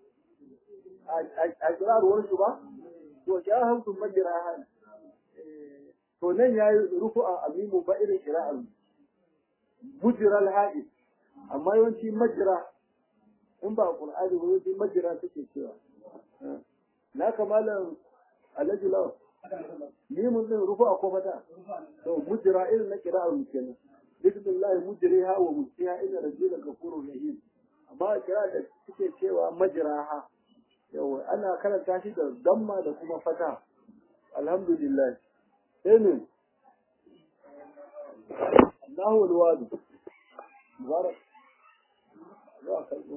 a kira'ar wani ba to ya hamsu majraha ne to nan yayi rufu'a amimu ba irin kira'ar mu mujira al-haid amma yawanci majira in ba qur'ani ba yawanci majira take cewa na kamalan alhaji lawa ni mun din rufu a kofata to mujira irin na kira al kenan bismillah mujriha wa mujriha inna rabbika ghafurur rahim amma kira da suke cewa majraha yawa ana karanta shi da damma da kuma fata alhamdulillah sai ne الله الوادي مبارك لا خلقه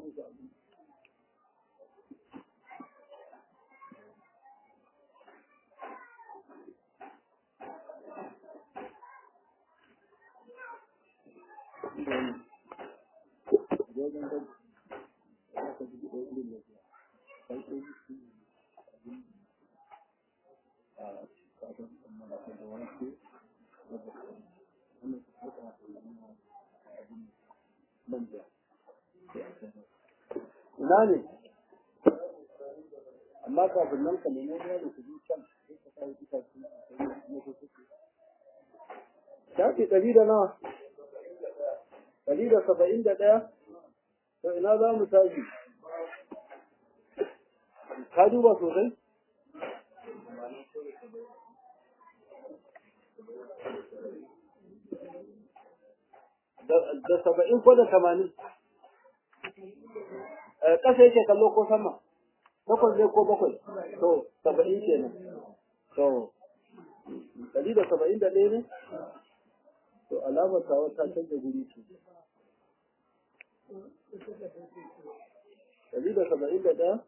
ina ne amma kafin nan ka nemo ruwa da kuɗi can sai ka kawo itace shafi ɗari da nawa ɗari da saba'in da ɗaya to ina za mu tashi ka duba sosai da saba'in ko da tamanin ƙasa yake kallo ko sama bakwai ne ko bakwai to saba'in kenan to ɗari da saba'in da ɗaya ne to alamar tawa ta canza guri ce ɗari da saba'in da ɗaya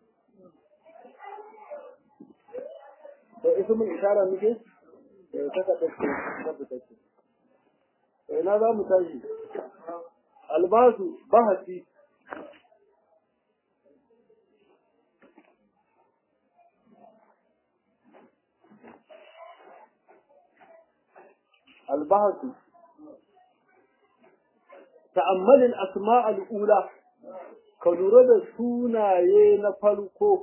to isa mun ishara muke da ta kaɗa ce ta fita ce to ina za mu tashi albasu bahasi البحث تأمل الأسماء الأولى كنورد سونايه نفلكو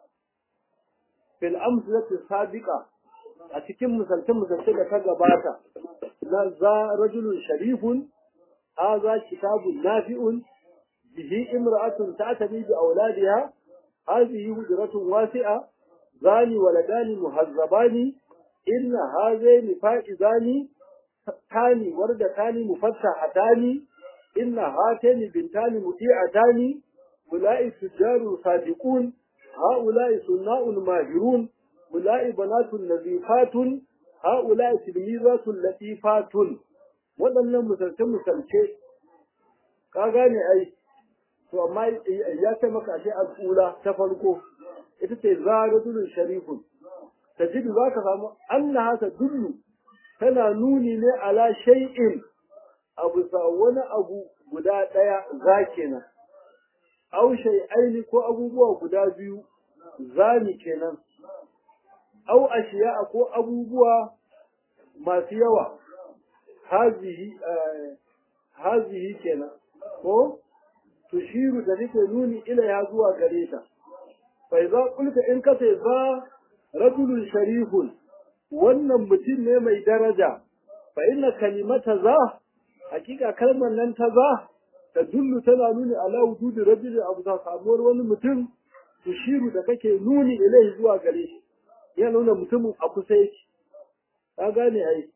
في الأمثلة السابقة أتكم مسلسل مسلسل كجباتا ذا رجل شريف هذا كتاب نافع به امرأة تعتني بأولادها هذه هجرة واسعة ذان ولدان مهذبان إن هذين فائزان تاني وردتان مفتحتان إن هاتين بنتان مطيعتان أولئك تجار صادقون هؤلاء صناء ماهرون أولئك بنات نظيفات هؤلاء تلميذات لطيفات waɗannan misalce-misalce ka gane ai to amma ya ce maka ashe al'ula ta farko ita ce zaratulun sharifun tajidu za ka samu annaha tadullu tana nuni ne ala shay'in abu sa wani abu guda ɗaya za kenan aw shay'aini ko abubuwa guda biyu zani kenan aw ashiya ko abubuwa masu yawa hazihi hazihi kenan ko tushiru da nake nuni ila ya zuwa gare ta fa idza qulta in kace za rajulun sharifun wannan mutum ne mai daraja fa inna kalimata za hakika kalmar nan ta za ta dullu tana nuni ala wujudi rajulin abu ta samuwar wani mutum tushiru da kake nuni ilai zuwa gare shi ya nuna mutumin a kusa yake ka gane ai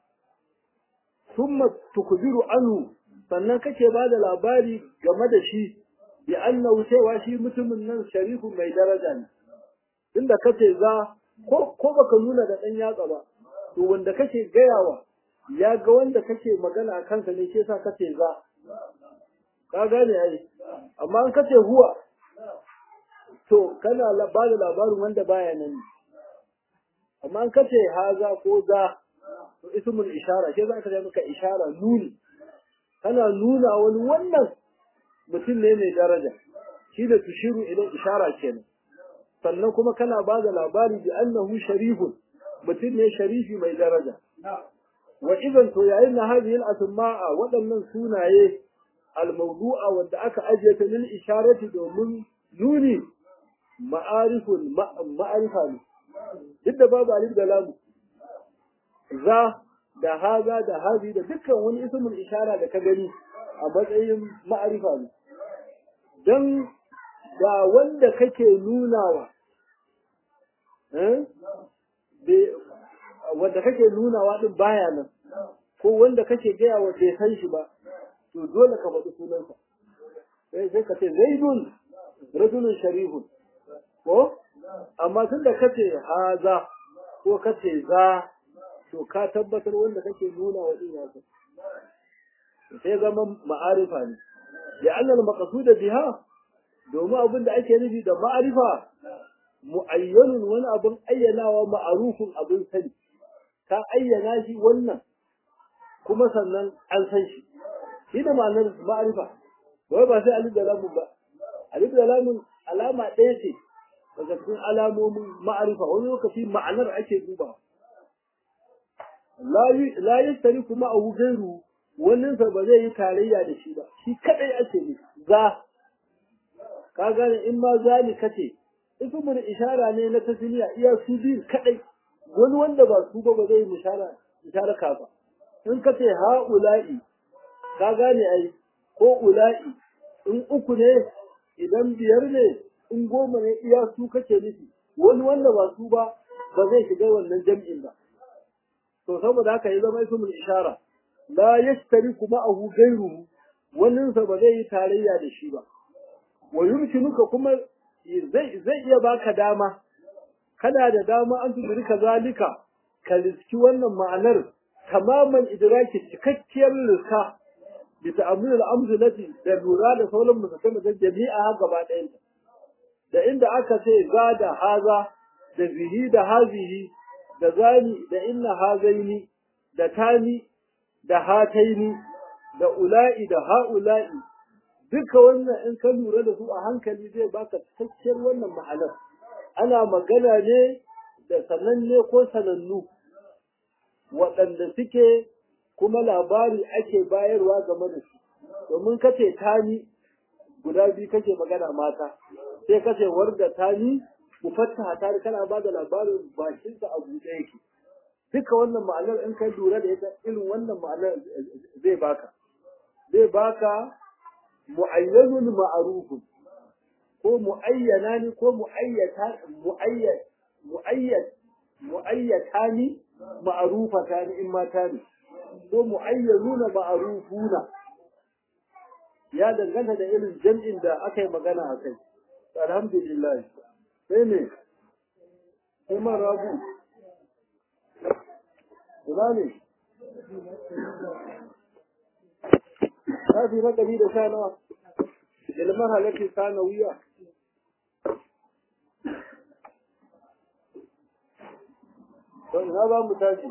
summa tukbiru anhu sannan kake ba da labari game da shi bi annahu cewa shi mutumin nan sharifu mai daraja ne inda kace za ko ko baka nuna da dan yatsa ba to wanda kake gayawa ya ga wanda kake magana a kansa ne ke sa kace za ka gane ai amma an kace huwa to kana ba da labarin wanda baya nan amma an kace haza ko za to ismul ishara ke za ka ga maka ishara nuni kana nuna wani wannan mutum ne mai daraja shi da tushiru idan ishara kenan sannan kuma kana ba da labari bi annahu sharifun mutum ne sharifi mai daraja wa idan to yayin na hadhihi al-asma'a waɗannan sunaye al-mawdu'a wanda aka ajiye ta lil isharati domin nuni ma'arifun ma'arifa ne duk da babu alif da lamu za da haza da hazi da dukkan wani ismul ishara da ka gani a matsayin ma'arifa ne don ga wanda kake nunawa wanda kake nunawa din baya nan ko wanda kake gaya wa bai san shi ba to dole ka faɗi sunansa sai sai ka ce zaidun rajulun sharihun ko amma tun da kace haza ko kace za to ka tabbatar wanda kake nuna wa din yasa sai zama ma'arifa ne ya annal maqsuda biha domin abin da ake nufi da ma'arifa mu'ayyanun wani abin ayyanawa ma'arufin abin sani ka ayyana shi wannan kuma sannan an san shi shi da ma'anar ma'arifa wai ba sai alif da lamun ba alif da lamun alama ɗaya ce daga cikin alamomin ma'arifa wani lokaci ma'anar ake duba la yastari kuma a gairu wannan sa ba zai yi tarayya da shi ba shi kadai ake ne za ka gane in ma zali kace ismul ishara ne na tasniya iya su biyu kadai wani wanda ba su ba ba zai yi ishara isharaka ba in kace ha'ula'i ka gane ai ko ula'i in uku ne idan biyar ne in goma ne iya su kake nufi wani wanda ba su ba ba zai shiga wannan jam'in ba to saboda haka ya zama ismul ishara la yashtariku ma'ahu ghayruhu wannan sa ba zai yi tarayya da shi ba wa yumkinuka kuma zai zai iya baka dama kana da dama an tudurika zalika ka riski wannan ma'anar tamaman idraki cikakkiyar riska bi ta'ammul al-amsalati da lura da sauran musamman da jami'a gaba ɗayan da inda aka ce za da haza da bihi da hazihi da zani da inna hazaini da tani da hataini da ula'i da ha'ula'i duka wannan in ka lura da su a hankali zai baka cikakkiyar wannan ma'anar ana magana ne da sananne ko sanannu waɗanda suke kuma labari ake bayarwa game da su domin kace tani guda biyu kake magana mata sai kace warda tani mufattaha ta kana ba da labarin bakinsa a buɗe yake duka wannan ma'anar in ka lura da ita irin wannan ma'anar zai baka zai baka mu'ayyanun ma'arufun ko mu'ayyana ne ko mu'ayyata mu'ayyad mu'ayyad mu'ayyata ne ma'arufata ne in mata ne ko mu'ayyanuna ma'arufuna ya danganta da irin jam'in da aka yi magana a kai alhamdulillah sai ne kuma rabu ina ne kafi na ɗari da sha nawa ilmar halittar sanawiya to ina za mu tashi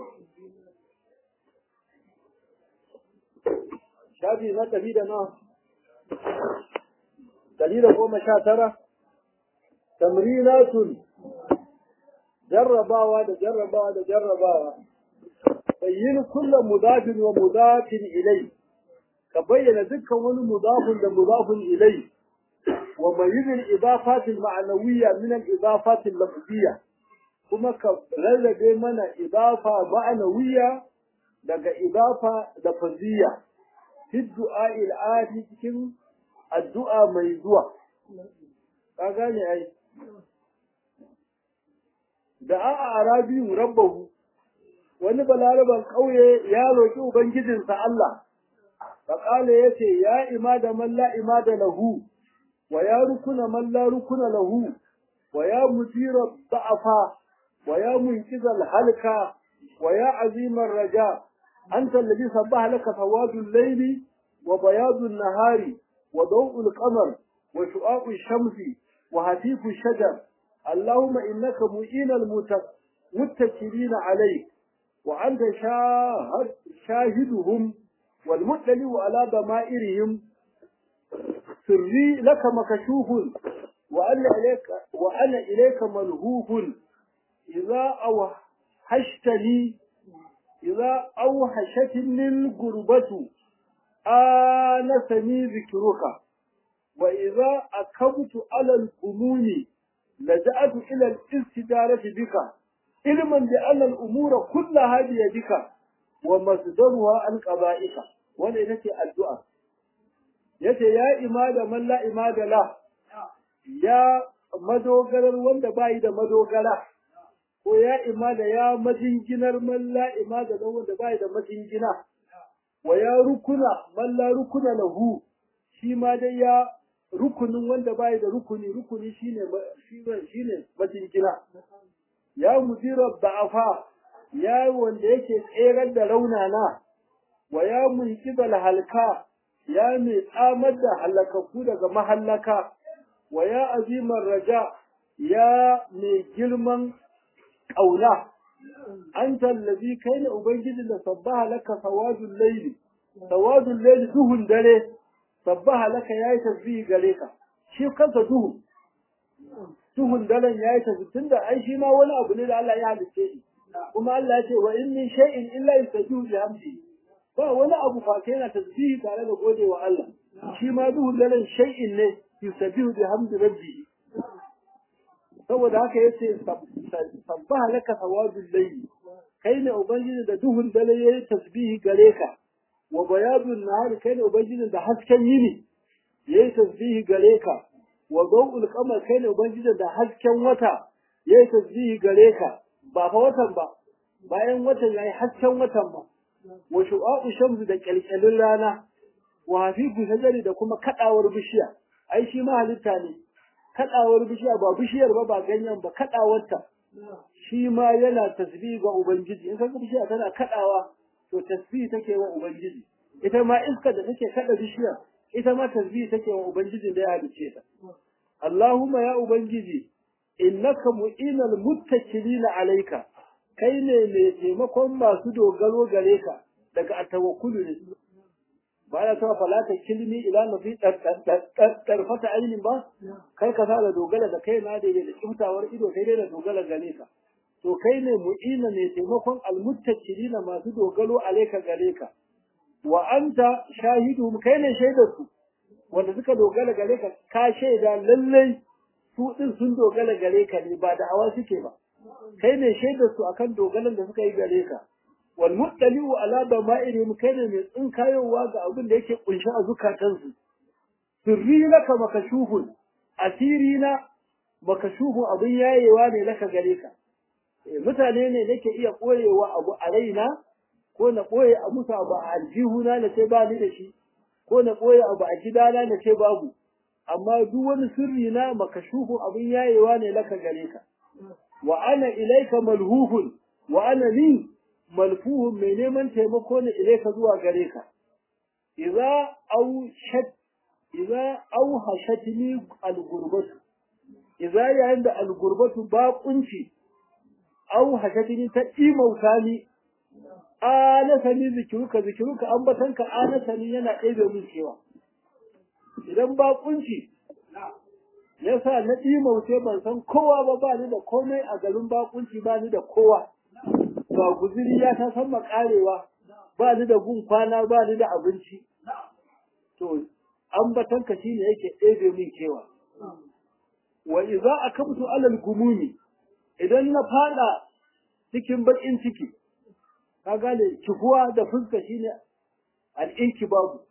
shafi na ɗari da nawa ɗari da goma sha tara tamrinatun jarrabawa da jarrabawa da jarrabawa bayyin kullum mudafin wa mudafin ilai ka bayyana dukkan wani mudafin da mudafin ilai wa mayyin al-idafat al-ma'nawiyya min al-idafat al-lafziyya kuma ka rarrabe mana idafa ma'nawiyya daga idafa lafziyya fi du'a al-ati cikin addu'a mai zuwa ka gane ai da a arabiyu rabbahu wani balaraban ƙauye ya roƙi ubangijinsa Allah faƙala ya ce ya imada man la imada lahu wa ya rukuna man la rukuna lahu wa ya mujira da'afa wa ya munkizal halka wa ya azimar raja anta alladhi sabbaha laka sawadul layli wa bayadun nahari wa daw'ul qamar wa shu'a'u shamsi wa hatifu shajar اللهم إنك مؤين المتكلين عليك وأنت شاهد شاهدهم والمطلع على ضمائرهم سري لك مكشوف وأنا إليك وأنا إليك ملهوف إذا أوحشتني إذا أوحشتني الغربة آنسني ذكرك وإذا أكبت على الأمور لجأت إلى الاستدارة بك علما بأن الأمور كلها بيدك ومصدرها عن قضائك وانا نتي الدعاء yace ya imada man la imada la ya madogarar wanda bai da madogara ko ya imada ya majinginar man la imada la wanda bai da majingina wa ya rukuna man la rukuna lahu shi ma dai ya rukunin wanda bai da rukuni rukuni shine shine majingina ya mudira da'afa ya wanda yake tserar da raunana wa ya munqidal halka ya mai tsamar da halakaku daga mahallaka wa ya azimar raja ya mai girman ƙauna an tallabi kai ne ubangiji da sabbaha laka sawadul laili sawadul layli duhun dare sabbaha laka yayi tasbihi gare ka shi kansa duhu duhun daren yayi tasbihi tunda ai shi ma wani abu ne da Allah ya halice shi kuma Allah ya ce wa in min shay'in illa yusabbihu bihamdihi ba wani abu fa kai yana tasbihi tare da godewa Allah shi ma duhun daren shay'in ne yusabbihu bihamdi rabbihi saboda haka yace sabbaha laka sawadul layli kai ne ubangiji da duhun dare yayi tasbihi gare ka wa bayadun nahari kai ne ubangiji da hasken yini yayi tasbihi gare ka wa dawul qamar kai ne ubangiji da hasken wata yayi tasbihi gare ka ba fa watan ba bayan watan yayi hasken watan ba wa shu'a'u shamsu da kyalkyalin rana wa hafifu sajari da kuma kadawar bishiya ai shi ma halitta ne kadawar bishiya ba bishiyar ba ba ganyen ba kadawarta shi ma yana tasbih ga ubangiji in kaga bishiya tana kadawa to tasbih take wa ubangiji ita ma iska da take kada bishiyar ita ma tasbih take wa ubangijin da ya halice ta Allahumma ya ubangiji innaka mu'inal muttaqilina alayka kai ne mai taimakon masu dogaro gare ka daga atawakkulu ne ba ya tawa falata kilmi ila nafi tarfata ainin ba kai ka da dogara da kai na da da kimtawar ido kai dai da dogara gare ka to kai ne mu'ina ne taimakon almuttaqilina masu dogaro alayka gare ka wa anta shahiduhum kai ne shaidar su wanda suka dogara gare ka ka shaida lallai su din sun dogara gare ka ne ba da awa suke ba kai ne shaidar su akan dogalan da suka yi gare ka wal muttali'u ala dama'irihim kai ne mai tsinkayowa ga abin da yake kunshi a zukatansu sirri laka makashufun asiri na makashufun abin yayewa ne laka gare ka mutane ne nake iya koyewa abu a raina ko na koye a musu abu a aljihuna na ce ba ni da shi ko na koye abu a gidana na ce babu amma duk wani sirri na makashufun abin yayewa ne laka gare ka wa ana ilaika malhuhun wa ana ni malfuhun mai neman taimako ne ilaika zuwa gare ka idza au shat idza au hashatni algurbatu idza yayin da algurbatu ba kunci au hashatni ta imauta ni anasani zikiruka zikiruka ambatanka anasani yana ɗebe min cewa idan ba kunci yasa na ɗimauce ban san kowa ba ba ni da komai a garin bakunci ba ni da kowa ba guziri ya ta san makarewa ba ni da gun kwana ba ni da abinci to ambatan ka shine yake ɗebe min kewa wa idza akamtu alal gumumi idan na fada cikin bakin ciki ka gane kifuwa da fuska shine al-inkibabu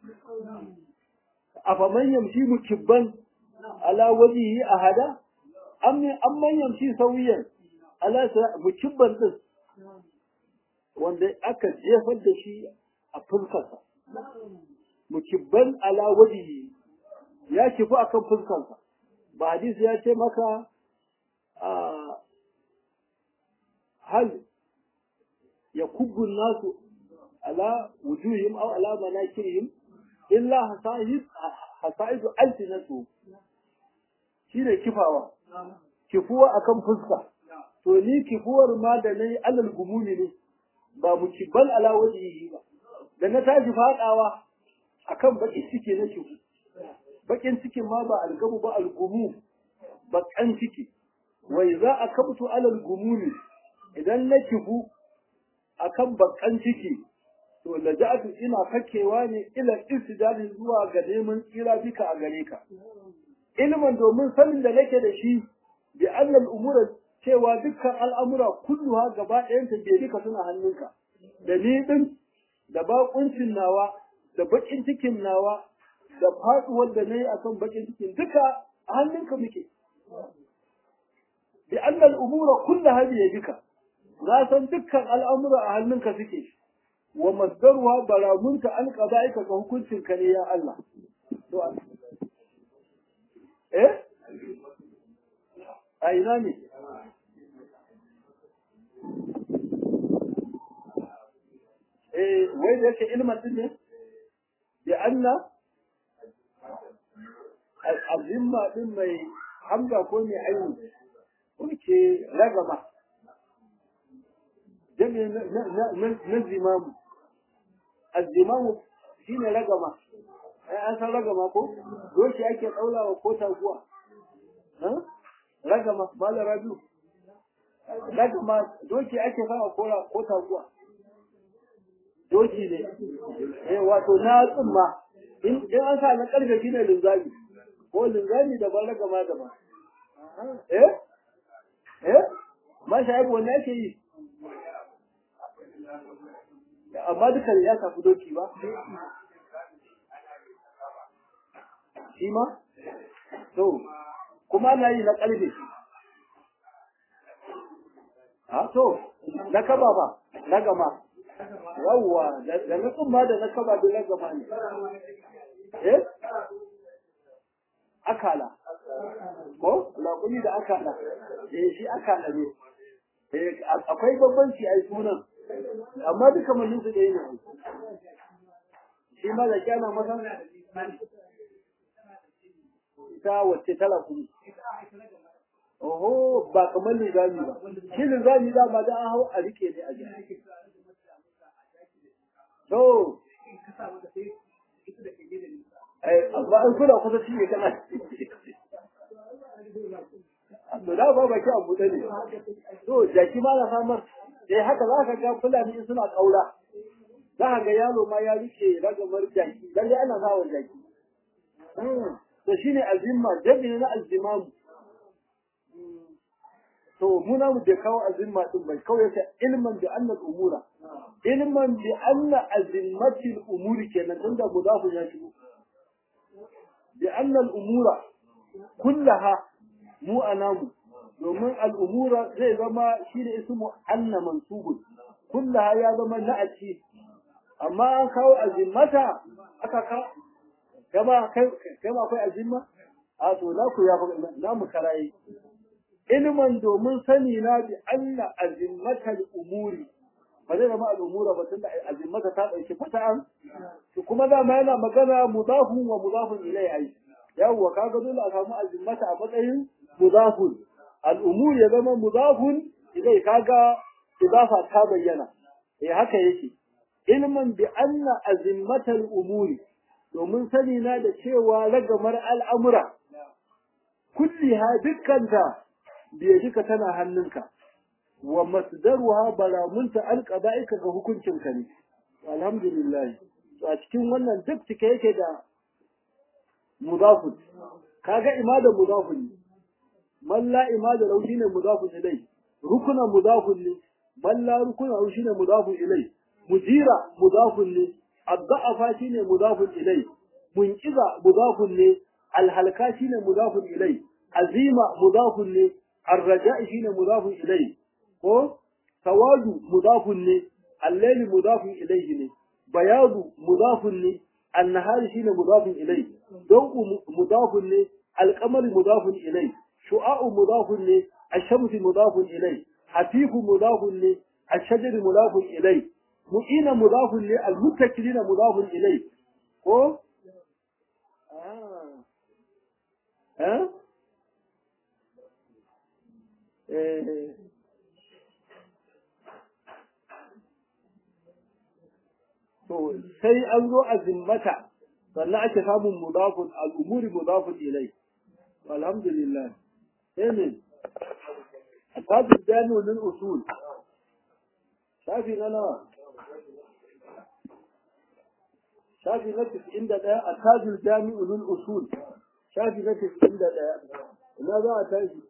afaman yamshi mukibban ala wajihi ahada amma amman yamshi sawiyan ala mukibban din wanda aka jefar da shi a fuskarsa mukibban ala wajihi ya kifu akan fuskarsa ba hadisi ya ce maka hal ya kubbu nasu ala wujuhim aw ala manakirihim illa hasa'id hasa'idu alsinatu shine kifawa kifuwa akan fuska to ni kifuwar ma da nayi alal gumumi ne ba mu kibal ala wajhihi ba da na tashi fadawa akan bakin ciki na kifu bakin cikin ma ba algamu ba algumu bakan ciki wai za a kabtu alal gumumi idan na kifu akan bakan ciki to laja'atu ina fakewa ne ila istidali zuwa ga neman tsira bika a gare ka ilmin domin sanin da nake da shi bi annal umura cewa dukkan al'amura kulluha gaba ɗayan ta bai duka suna hannunka da ni din da bakuncin nawa da bakin cikin nawa da faduwar da nayi akan bakin cikin duka a hannunka muke bi annal umura kulluha bi yadika na san dukkan al'amura a hannunka suke wa masdaruha baramunta an qada'ika ga hukuncin ka ne ya Allah to eh a ina ne eh wai da yake ilmin din ne bi anna azimma din mai hamza ko mai aini kuke ragama jami na zimamu الزمام shine ragama ai an san ragama ko doki ake daulawa ko taguwa ha ragama mala rabiu ragama doki ake sawa ko ko taguwa doki ne eh wato na tsumma in in an sa na karfe shine linzami ko linzami daban ragama daban eh eh masha Allah wannan ake yi amma duka ya tafi doki ba shi ma to kuma na yi na ƙarfe a to na kaba ba na gama yawwa da na tsumma da na kaba da na gama ne eh akala ko laƙuni da akala eh shi akala ne eh akwai bambanci ai sunan amma duka mun su ɗaya ne shi ma da kyana masa ta wacce tala kuma oho ba kamar linzami ba shi linzami da ba da an hau a rike ne a jiki to amma an kula kusa shi ne kana to da ba baki a buɗe ne to jaki ma na samar eh haka za ka ga fulani suna ƙaura za ka ga yaro ma ya rike ragamar jaki lalle ana sawa jaki to shine azimma jami'i na azimamu to mu na mu da kawo azimma din bai kawai yake ilman bi anna al-umura ilman bi anna azimmati al-umuri kenan tunda mudafu ya shigo bi anna al-umura kullaha mu anamu domin al-umura zai zama shine ismu anna mansubun kullaha ya zama na'ati amma an kawo azimmata aka ka kama kai kama akwai azimma a to na ku ya na mu karayi ilman domin sani na bi anna azimmatal umuri ba zai zama al'umura ba tunda azimmata ta dauki fata'an to kuma da ma yana magana mudafun wa mudafun ilai ai yawwa kaga dole a samu azimmata a matsayin mudafun al'umur ya zama mudafun ilai kaga idafa ta bayyana eh haka yake ilman bi anna azimmatal umuri domin sani na da cewa ragamar al'amura kulliha dukkanta biyadika tana hannunka wa masdaruha balamunta alqada'ika ga hukuncinka ne alhamdulillah to a cikin wannan duk cike yake da mudafun kaga imada mudafun man la imada lahu shine mudafun ilai rukuna mudafun ne man la rukuna lahu shine mudafun ilai mujira mudafun ne الضعف شيء مضاف إليه منقذ مضاف إليه الهلكة شيء مضاف إليه عزيمة مضاف إليه الرجاء شيء مضاف إليه هو سواد مضاف إليه الليل مضاف إليه بياض مضاف إليه النهار شيء مضاف إليه ضوء مضاف إليه القمر مضاف إليه شعاع مضاف إليه الشمس مضاف إليه حفيف مضاف إليه الشجر مضاف إليه mu'ina mudafun ne al-muttakilina mudafun ilai ko eh eh to sai an zo a zimmata sannan ake samun mudafun al-umuri mudafun ilai alhamdulillah sai ne tajid jami'u lil usul shafi na nawa shafi na tis'in da ɗaya a tajul jami'u lil usul shafi na tis'in da ɗaya ina za a tashi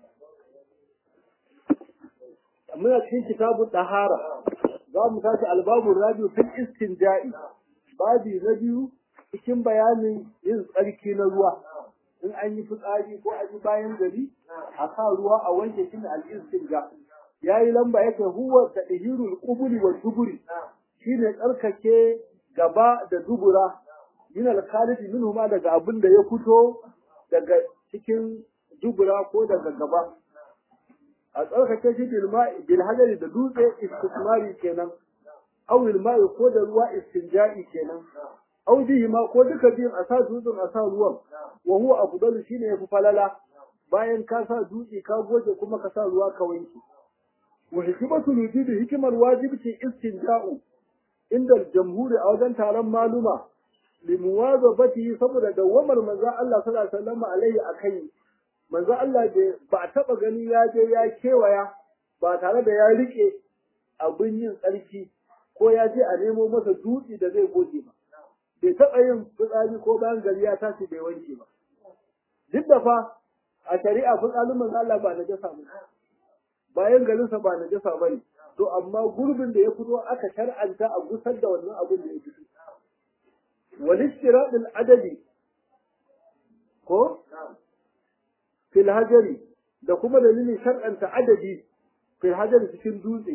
muna cikin kitabun ɗahara za mu tashi albabun rabiu fil istinja'i babi na biyu cikin bayanin yin tsarki na ruwa in an yi fitsari ko an yi bayan gari a sa ruwa a wanke shi ne al-istinja yayi lamba yake huwa tadhirul qubuli wa duburi shine tsarkake gaba da dubura min al-khalidi minhu ma daga abin da ya fito daga cikin dubura ko daga gaba a tsarkake shi bil ma'i bil hadari da dutse istismari kenan aw bil ma'i ko da ruwa istinja'i kenan aw bihi ma ko duka biyun a sa dutsen a sa ruwan wa huwa afdalu shine yafi falala bayan ka sa dutse ka goge kuma ka sa ruwa ka wanke wa hikmatu wujubi hikimar wajibci istinja'u inda jamhuri a wajen taron maluma limuwazabati saboda dawamar manzo Allah sallallahu alaihi wasallam alaihi akai manzo Allah ba taba gani ya je ya kewaya ba tare da ya rike abin yin tsarki ko ya je a nemo masa dutse da zai goge ba bai taba yin fitsari ko bayan gari ya tashi bai wanke ba duk da fa a shari'a fitsarin manzo Allah ba na jasa ba bayan garinsa ba na jasa bane to amma gurbin da ya fito aka shar'anta a gusar da wannan abin da ya fito والاستراء العددي ko fil hajari da kuma dalilin shar'anta adadi fil hajari cikin dutse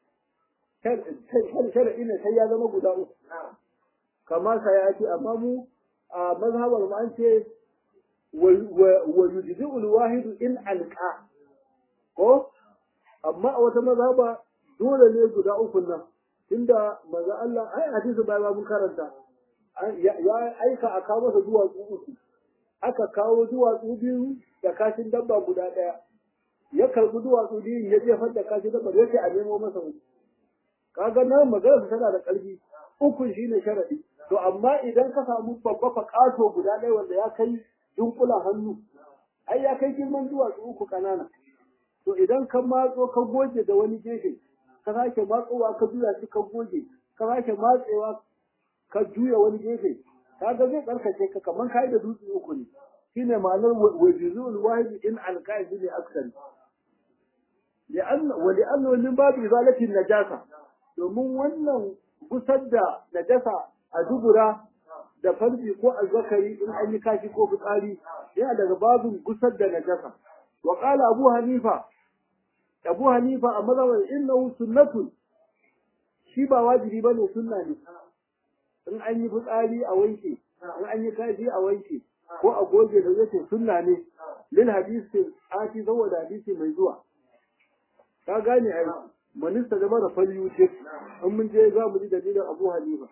shar'i ne sai ya zama guda uku kamar sa ya ce amma mu a mazhabar mu an ce wa yujzi'u al-wahid in alqa ko amma a wata mazhaba dole ne guda uku nan tunda manzo Allah ai hadisi bai mun karanta ya aika a kawo masa duwatsu uku aka kawo duwatsu biyu da kashin dabba guda ɗaya ya karbi duwatsu biyu ya jefar da kashin dabba ya ce a nemo masa uku kaga nan magana tana da ƙarfi uku shine sharadi to amma idan ka samu babba fa ƙato guda ɗaya wanda ya kai dunkula hannu ai ya kai girman duwatsu uku ƙanana to idan ka matso ka goge da wani gefe ka sake matsowa ka juya shi ka goge ka sake matsewa ka juya wani gefe kaga zai tsarkace ka kaman kai da dutse uku ne shine ma'anar wajizul wahid in alqaid li aksar li'anna wa li'anna min babu izalati najasa domin wannan gusar da najasa a dubura da farji ko azzakari in an yi kashi ko fitsari yana daga babin gusar da najasa wa qala abu hanifa abu hanifa a mazhabar innahu sunnatun shi ba wajibi bane sunna ne in an yi fitsari a wanke in an yi kashi a wanke ko a goge da zai sunna ne lil hadisi ati saboda hadisi mai zuwa ka gane ai manista da mara falyu ce in mun je za mu ji dalilin Abu Hanifa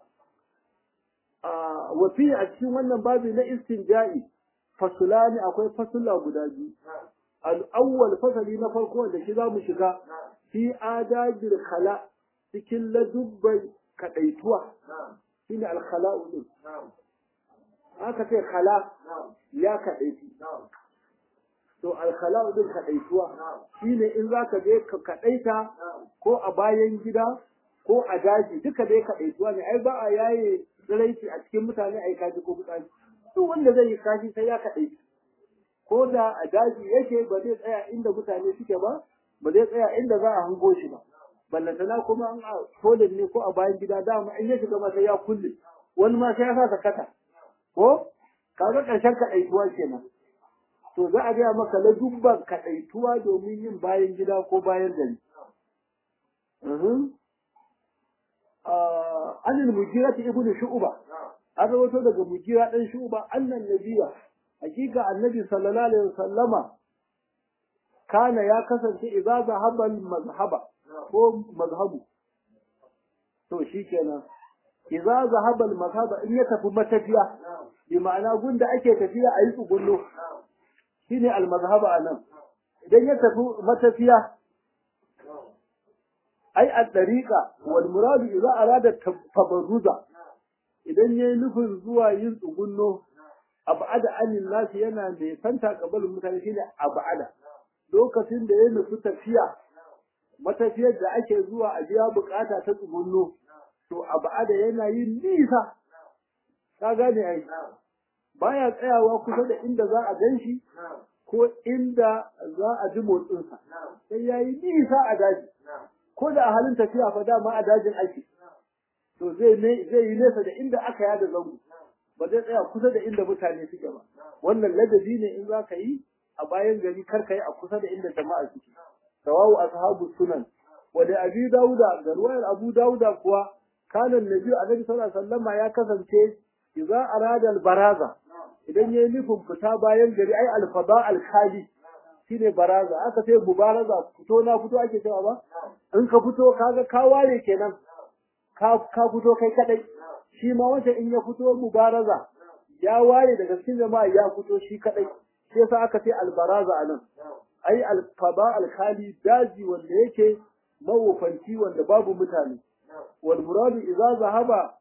a wafi a cikin wannan babi na istinja'i fasulani akwai fasula guda biyu al-awwal fasali na farko da shi za mu shiga fi adabil khala cikin ladubbai kadaituwa shine al-khala'u din aka ce khala ya kadaitu to al-khala'u din kadaituwa shine in zaka je ka kadaita ko a bayan gida ko a daji duka dai kadaituwa ne ai ba a yaye tsiraici a cikin mutane ai kaji ko mutane duk wanda zai yi kashi sai ya kadaitu ko da a daji yake ba zai tsaya inda mutane suke ba ba zai tsaya inda za a hango shi ba ballantana kuma an a tolin ne ko a bayan gida dama in ya shiga masa ya kulle wani ma sai ya sa sakata ko kaga ƙarshen kaɗaituwa kenan to za a gaya maka na dubban kaɗaituwa domin yin bayan gida ko bayan gari anil mujira ta ibnu shu'ba an rawato daga mujira dan shu'ba annan nabiya hakika annabi sallallahu alaihi wasallama kana ya kasance idza zahaba mazhaba ko mazhabu to shikenan idza zahaba mazhaba in ya tafi matafiya bi ma'ana gunda ake tafiya a yi tsugunno shine al mazhaba anan idan ya tafi matafiya ai a dariqa wal muradu idza arada tabarruza idan yayi nufin zuwa yin tsugunno abada anil nasi yana da santa kabalin mutane shine abada lokacin da ya nufi tafiya matafiyar da ake zuwa a biya bukata ta tsugunno to abada yana yin nisa ka gane ai baya tsayawa kusa da inda za a ganshi ko inda za a ji motsinsa sai ya yi nisa a daji ko da a halin tafiya fa dama a dajin ake to zai zai yi nesa da inda aka yada zango ba zai tsaya kusa da inda mutane suke ba wannan ladabi ne in za ka yi a bayan gari kar ka yi a kusa da inda jama'a suke rawahu ashabu sunan wa da abi dauda da ruwayar abu dauda kuwa kana nabi annabi sallallahu alaihi wasallama ya kasance idza arada al baraza idan yayi nufin fita bayan gari ai al fada al khali shine baraza aka ce mubaraza fito na fito ake cewa ba in ka fito kaga ka ware kenan ka ka fito kai kadai shi ma wanda in ya fito mubaraza ya ware daga cikin jama'a ya fito shi kadai shi yasa aka ce albaraza anan ai alfaba alkhali daji wanda yake mawufanci wanda babu mutane wal muradu idza zahaba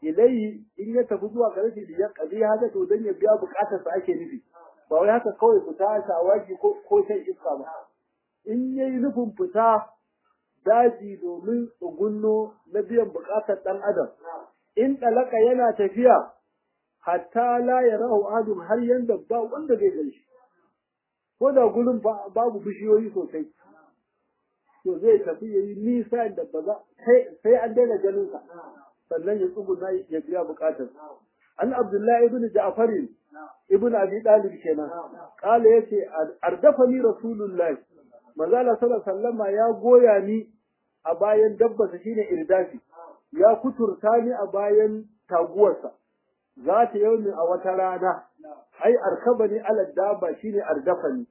ilai in ya tafi zuwa gare shi ya kabi haka to dan ya biya bukatar sa ake nufi ba wai haka kawai fita shawagi ko ko shan iska ba in yayi nufin fita daji domin tsugunno na biyan bukatar dan adam in dalaka yana tafiya hatta la yarahu adum har yanda ba wanda zai gani shi ko da gurin babu bishiyoyi sosai to zai tafi yayi nisa da ba za sai an daina ganin sa sannan ya tsuguna ya biya bukatar an abdullahi ibn ja'far ibn abi dalib kenan kala yace ardafani rasulullahi manzo Allah sallallahu alaihi wasallama ya goya ni a bayan dabbarsa shine irdafi ya kuturta ni a bayan taguwarsa za ta yau a wata rana ai arkabani ala dabba shine ardafani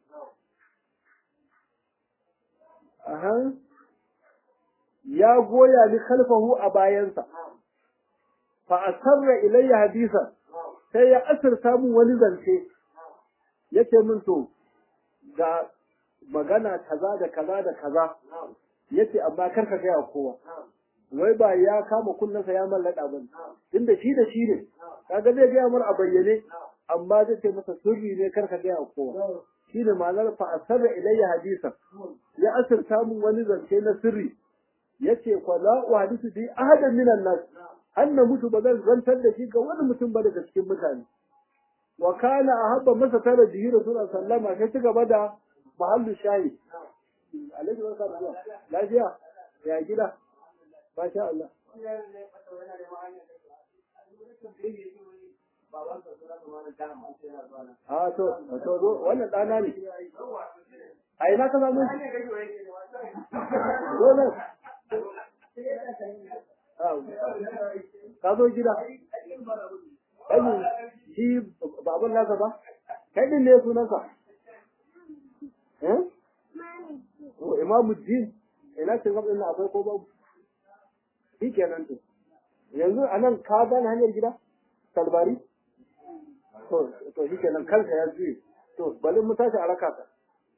aha ya goya ni khalfahu a bayansa fa asarra ilayya hadisan sai ya asirta mun wani zance yake min to ga magana kaza da kaza da kaza yace amma kar ka gaya kowa wai ba ya kama kunnensa ya mallaka ba tunda shi da shi ne kaga zai gaya mar a bayyane amma zai ce masa sirri ne kar ka gaya kowa shine ma'anar fa asarra ilayya hadisan ya asirta mun wani zance na sirri yace fa la uhadisu bi ahadan minan nas an na mutu ba zan zantar da shi ga wani mutum ba daga cikin mutane wa kana ahabba masa tara bihi rasulullah sallama sai ci gaba da mahallu shayi alaihi wa sallam lafiya ya gida masha Allah a to to zo wannan dana ne a ina ka samu zo nan ka zo gida ɗani shi baban nasa ba kai ɗin ne sunansa eh imamu din ina cin gaba ina akwai ko babu shi kenan to yanzu a nan ka gane hanyar gida talbari to to shi kenan kanka ya juye to bari mu tashi a raka ka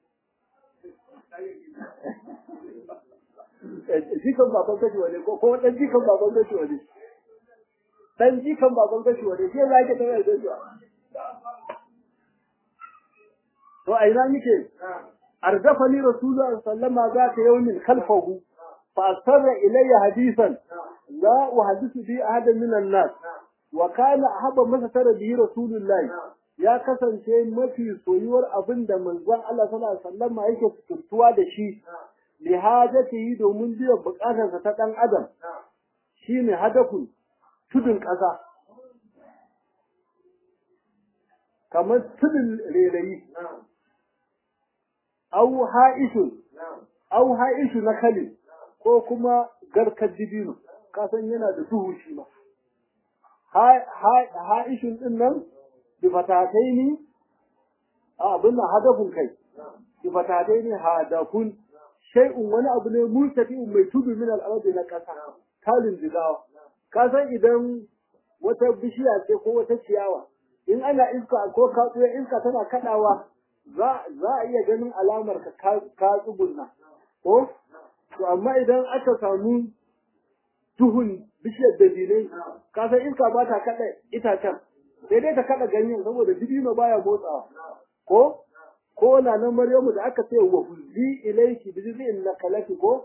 jikan baban gashi wane ko kuma dan jikan baban gashi wane dan jikan baban gashi wane shi za ka tare da shi to a ina nake arzafani rasulullah sallama za ta yawmin khalfahu fa asarra ilayya hadisan la uhaddithu bi ahadan min an-nas wa kana ahabba masa tara bihi rasulullah ya kasance mafi soyuwar abin da manzon Allah sallallahu alaihi wasallam yake tuntuwa da shi li hajatihi domin biyan bukatarsa ta dan adam shine hadafun tudun ƙasa kamar tudun rerayi au ha'ishun au ha'ishu na kale ko kuma garkar dibino kasan yana da duhu shi ma ha'ishun din nan bi fatataini a abin nan hadafun kai bi fatataini hadafun shay'un wani abu ne murtafi'un mai tudu min al'ardi na kasa kalin jigawa ka san idan wata bishiya ce ko wata ciyawa in ana iska ko katsuya iska tana kadawa za za a iya ganin alamar ka ka tsugunna ko to amma idan aka samu duhun bishiyar dabinai ka san iska ba ta kada itacen sai dai ta kada ganyen saboda dibino baya motsawa ko ko na nan Maryamu da aka ce wa huzi ilayki bi jiz'in nakalati ko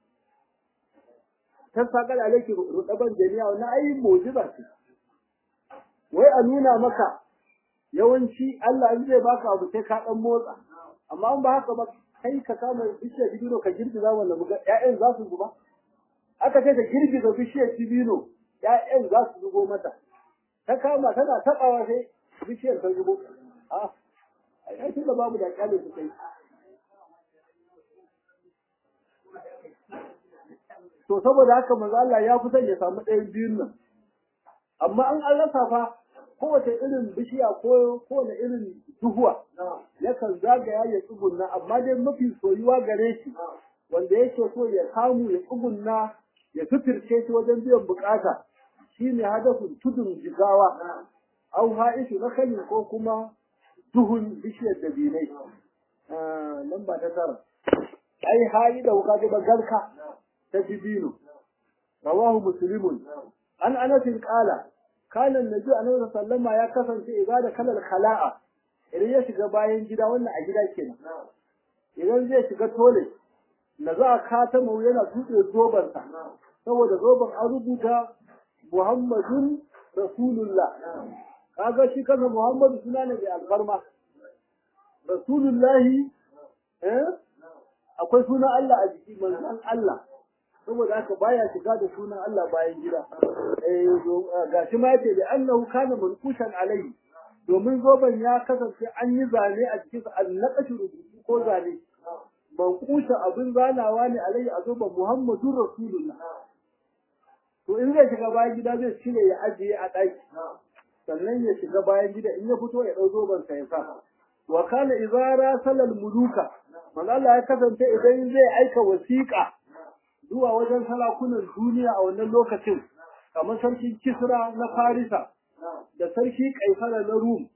ta saka da alayki rudaban jami'a wannan ai mu'jiza ce wai a nuna maka yawanci Allah in zai baka abu sai ka dan motsa amma in ba haka ba kai ka kama bishiyar dibino ka girgiza wanda muga ƴaƴan za su zuba aka ce ta girgiza bishiyar dibino ƴaƴan za su zubo mata ta kama tana taɓawa sai bishiyar ta zubo a ai tunda babu da kyale su kai to saboda haka manzo Allah ya fi son ya samu ɗayan biyun nan amma an an rasa fa kowace irin bishiya ko kowane irin duhuwa yakan zagaya ya tsugunna amma dai mafi soyuwa gare shi wanda yake so ya samu ya tsugunna ya suturce shi wajen biyan bukata shine hadafin tudun jigawa au ha'ishu na kani ko kuma duhun bishiyar dabinai lamba ta tara ai hayi da wuka ga garka ta dibino rawahu muslimun an anasin qala kana annabi annabi sallama ya kasance ibada kalal khala'a idan ya shiga bayan gida wannan a gida kenan idan zai shiga tole na za a kata mu yana tuɗe zobansa saboda zoban an rubuta muhammadun rasulullah kaga shi kansa muhammadu suna ne mai alfarma rasulullahi eh akwai sunan Allah a jiki manzon Allah saboda haka baya shiga da sunan Allah bayan gida eh gashi ma yace da annahu kana manqushan alai domin zoban ya kasance an yi zane a cikin sa annaqashi rubutu ko zane manqusha abin zanawa ne alai a zoban Muhammadur Rasulullah to in zai shiga bayan gida zai cire ya ajiye a ɗaki sannan ya shiga bayan gida in ya fito ya ɗau zoban sa ya sa wa kana izara salal muluka man Allah ya kasance idan zai aika wasiƙa zuwa wajen salakunan duniya a wannan lokacin kamar sarkin Kisra na Farisa da sarki Kaisara na Rum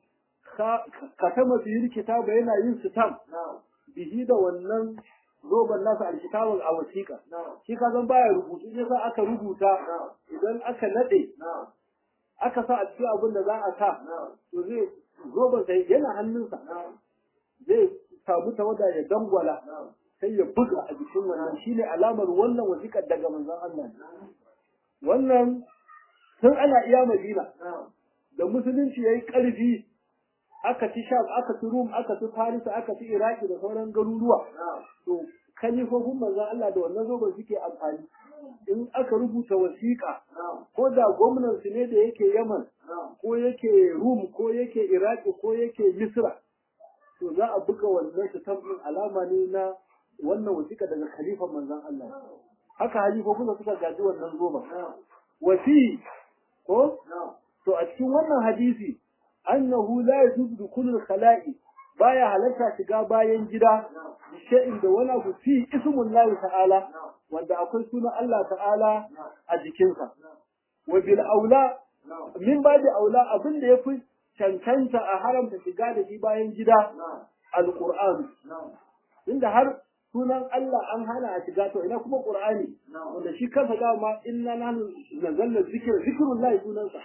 ka tama biyar kitaba yana yin sitam bihi da wannan zoban nasa alkitabun a wasiƙa shi ka zan baya rubutu sai sa aka rubuta idan aka nade aka sa a cikin abin da za a sa to zai zoban sai yana hannunsa zai samu tawada ya dangwala sai ya buga a jikin wannan shine alamar wannan wasiƙar daga manzon Allah wannan tun ana iya Madina da musulunci yayi ƙarfi aka ci Sham aka ci Rum aka ci Faris aka ci Iraki da sauran garuruwa to kalifofin manzon Allah da wannan zoban suke amfani in aka rubuta wasiƙa ko da gwamnan su ne da yake Yaman ko yake Rum ko yake Iraki ko yake Misra to za a buga wannan su tabbin alama ne na wannan wasiƙa daga khalifan manzon Allah haka halifofin da suka gaji wannan zoban wasi ko to a cikin wannan hadisi annahu la yajuzu dukulul khala'i baya halarta shiga bayan gida shay'in da wani abu fi ismun Allah ta'ala wanda akwai sunan Allah ta'ala a jikinsa wa bil aula min babi aula abin da yafi cancanta a haramta shiga da shi bayan gida alqur'an inda har sunan Allah an hana a shiga to ina kuma qur'ani wanda shi kansa dama inna nahnu nazzalna dhikra zikrullahi sunansa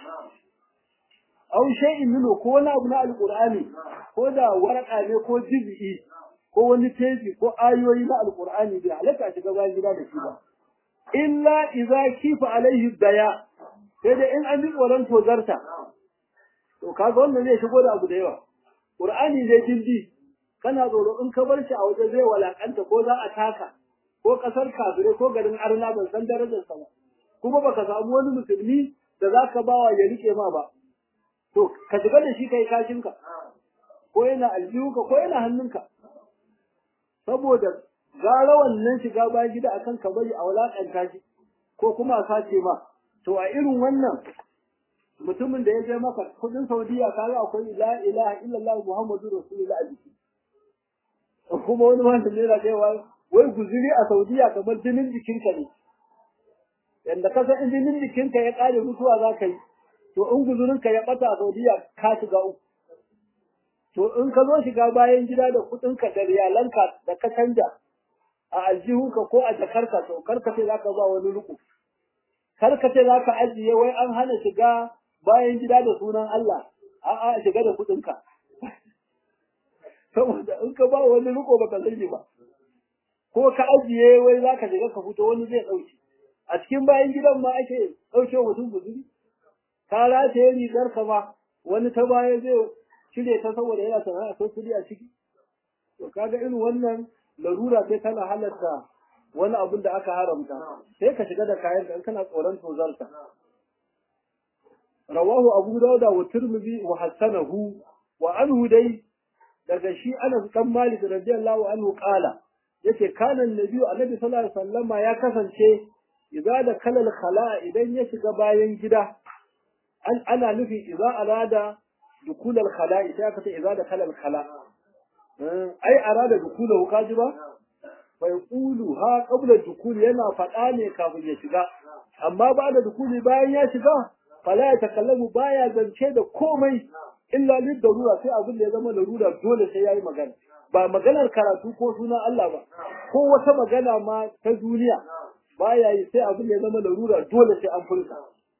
aw shay'in minhu ko wani abu na alqur'ani ko da waraka ne ko jiz'i ko wani teji ko ayoyi na alqur'ani bai halatta shiga bayan gida da shi ba illa idza kifa alaihi daya sai da in an bi tsoron tozarta to kaga wannan zai shigo da abu da yawa qur'ani zai jindi kana tsoro in ka bar shi a waje zai walakanta ko za a taka ko kasar kafire ko garin arna ban san darajarsa ba kuma baka samu wani musulmi da zaka bawa ya rike ma ba to ka shiga da shi kai kashinka ko yana aljihunka ko yana hannunka saboda gara wannan shiga bayan gida akan ka bari a walakanta shi ko kuma a sace ma to a irin wannan mutumin da ya je maka kudin saudiya kaga akwai la ilaha illallah muhammadu rasulullah a jiki kuma wani wanda ne na cewa wai guzuri a saudiya kamar jinin jikinka ne yanda ka san jinin jikinka ya kare mutuwa za ka yi to in guzurinka ya bata a Saudiya ka shiga uku to in ka zo shiga bayan gida da kudinka da riyalanka da ka canja a aljihunka ko a jakarka to karka ce zaka ba wani ruku karka ce zaka ajiye wai an hana shiga bayan gida da sunan Allah a'a shiga da kudinka saboda in ka ba wani ruko baka sani ba ko ka ajiye wai zaka shiga ka fito wani zai dauke a cikin bayan gidan ma ake dauke mutum guzuri ka rataye rigar ka ba wani ta baya zai cire ta saboda yana sana'a ko kudi a ciki to kaga irin wannan larura sai tana halatta wani abin da aka haramta sai ka shiga da kayan ka kana tsoron tozarta rawahu abu dauda wa tirmidhi wa hasanahu wa anhu dai daga shi Anas dan Malik radiyallahu anhu qala yace kana annabi annabi sallallahu alaihi wasallama ya kasance idza da kalal khala idan ya shiga bayan gida an ana nufi idza arada dukul al khala sai aka ce idza da kalal khala ai arada dukulahu kaji ba fa yaqulu ha qabla dukul yana fada ne kafin ya shiga amma ba da dukuli bayan ya shiga fala ya takallamu baya zance da komai illa lid darura sai abin da ya zama larura dole sai yayi magana ba maganar karatu ko sunan Allah ba ko wata magana ma ta duniya baya yi sai abin da ya zama larura dole sai an furta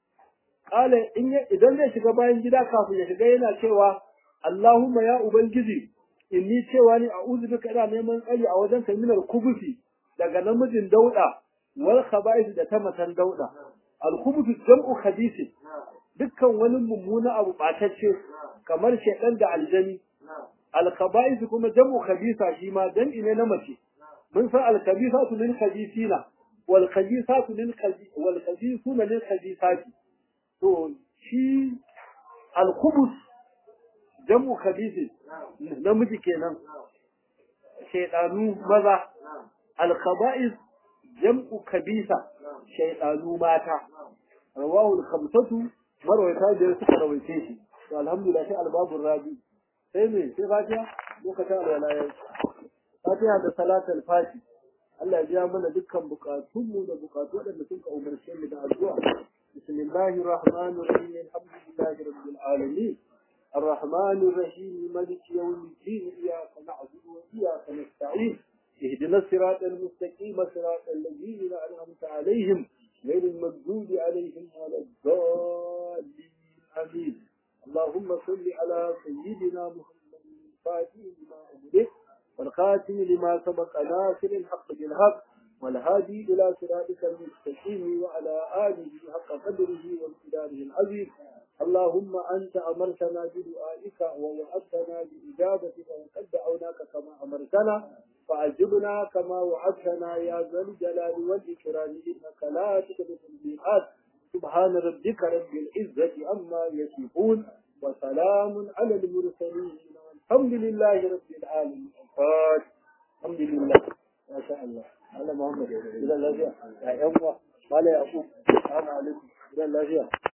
kala in idan zai shiga bayan gida kafin ya shiga yana cewa Allahumma ya ubangiji inni cewa ni a'udhu bika ina neman tsari a wajen kaminar kubusi daga namijin dauda wal khaba'is da ta matan dauda al kubusu jam'u khabisi dukkan wani mummuna abu batacce kamar shedan da aljani al khaba'is kuma jam'u khabisa shi ma jam'i ne na mace mun san al khabisatu lil khabisina wal khabisatu lil wal khabisuna lil khabisati to shi al khubus jam'u khabisi namiji kenan shaydanu maza al khaba'is jam'u kabisa shaydanu mata rawahu al khamsatu marwayata da suka rawaice shi to alhamdulillah sai albabur rabi sai me sai fatiha lokacin alwala fatiha da salatul fati Allah ya biya mana dukkan bukatunmu da bukatu waɗanda suka umarce mu da addu'a bismillahir rahmanir rahim alhamdulillahi rabbil alamin الرحمن الرحيم مالك يوم الدين إياك نعبد وإياك نستعين اهدنا الصراط المستقيم صراط الذين أنعمت عليهم غير المغضوب عليهم ولا الضالين آمين اللهم صل على سيدنا محمد الفاتح لما أمره والخاتم لما سبق ناصر الحق بالحق والهادي إلى صراطك المستقيم وعلى آله حق قدره وامتداره العظيم اللهم أنت أمرتنا بدعائك ووعدتنا بإجابتك وقد دعوناك كما أمرتنا فأجبنا كما وعدتنا يا ذا الجلال والإكرام إنك لا تخلف الميعاد سبحان ربك رب العزة عما يصفون وسلام على المرسلين والحمد لله رب العالمين الحمد لله ما شاء الله على محمد إلى الله يا أمة قال يا أبو السلام عليكم إلى الله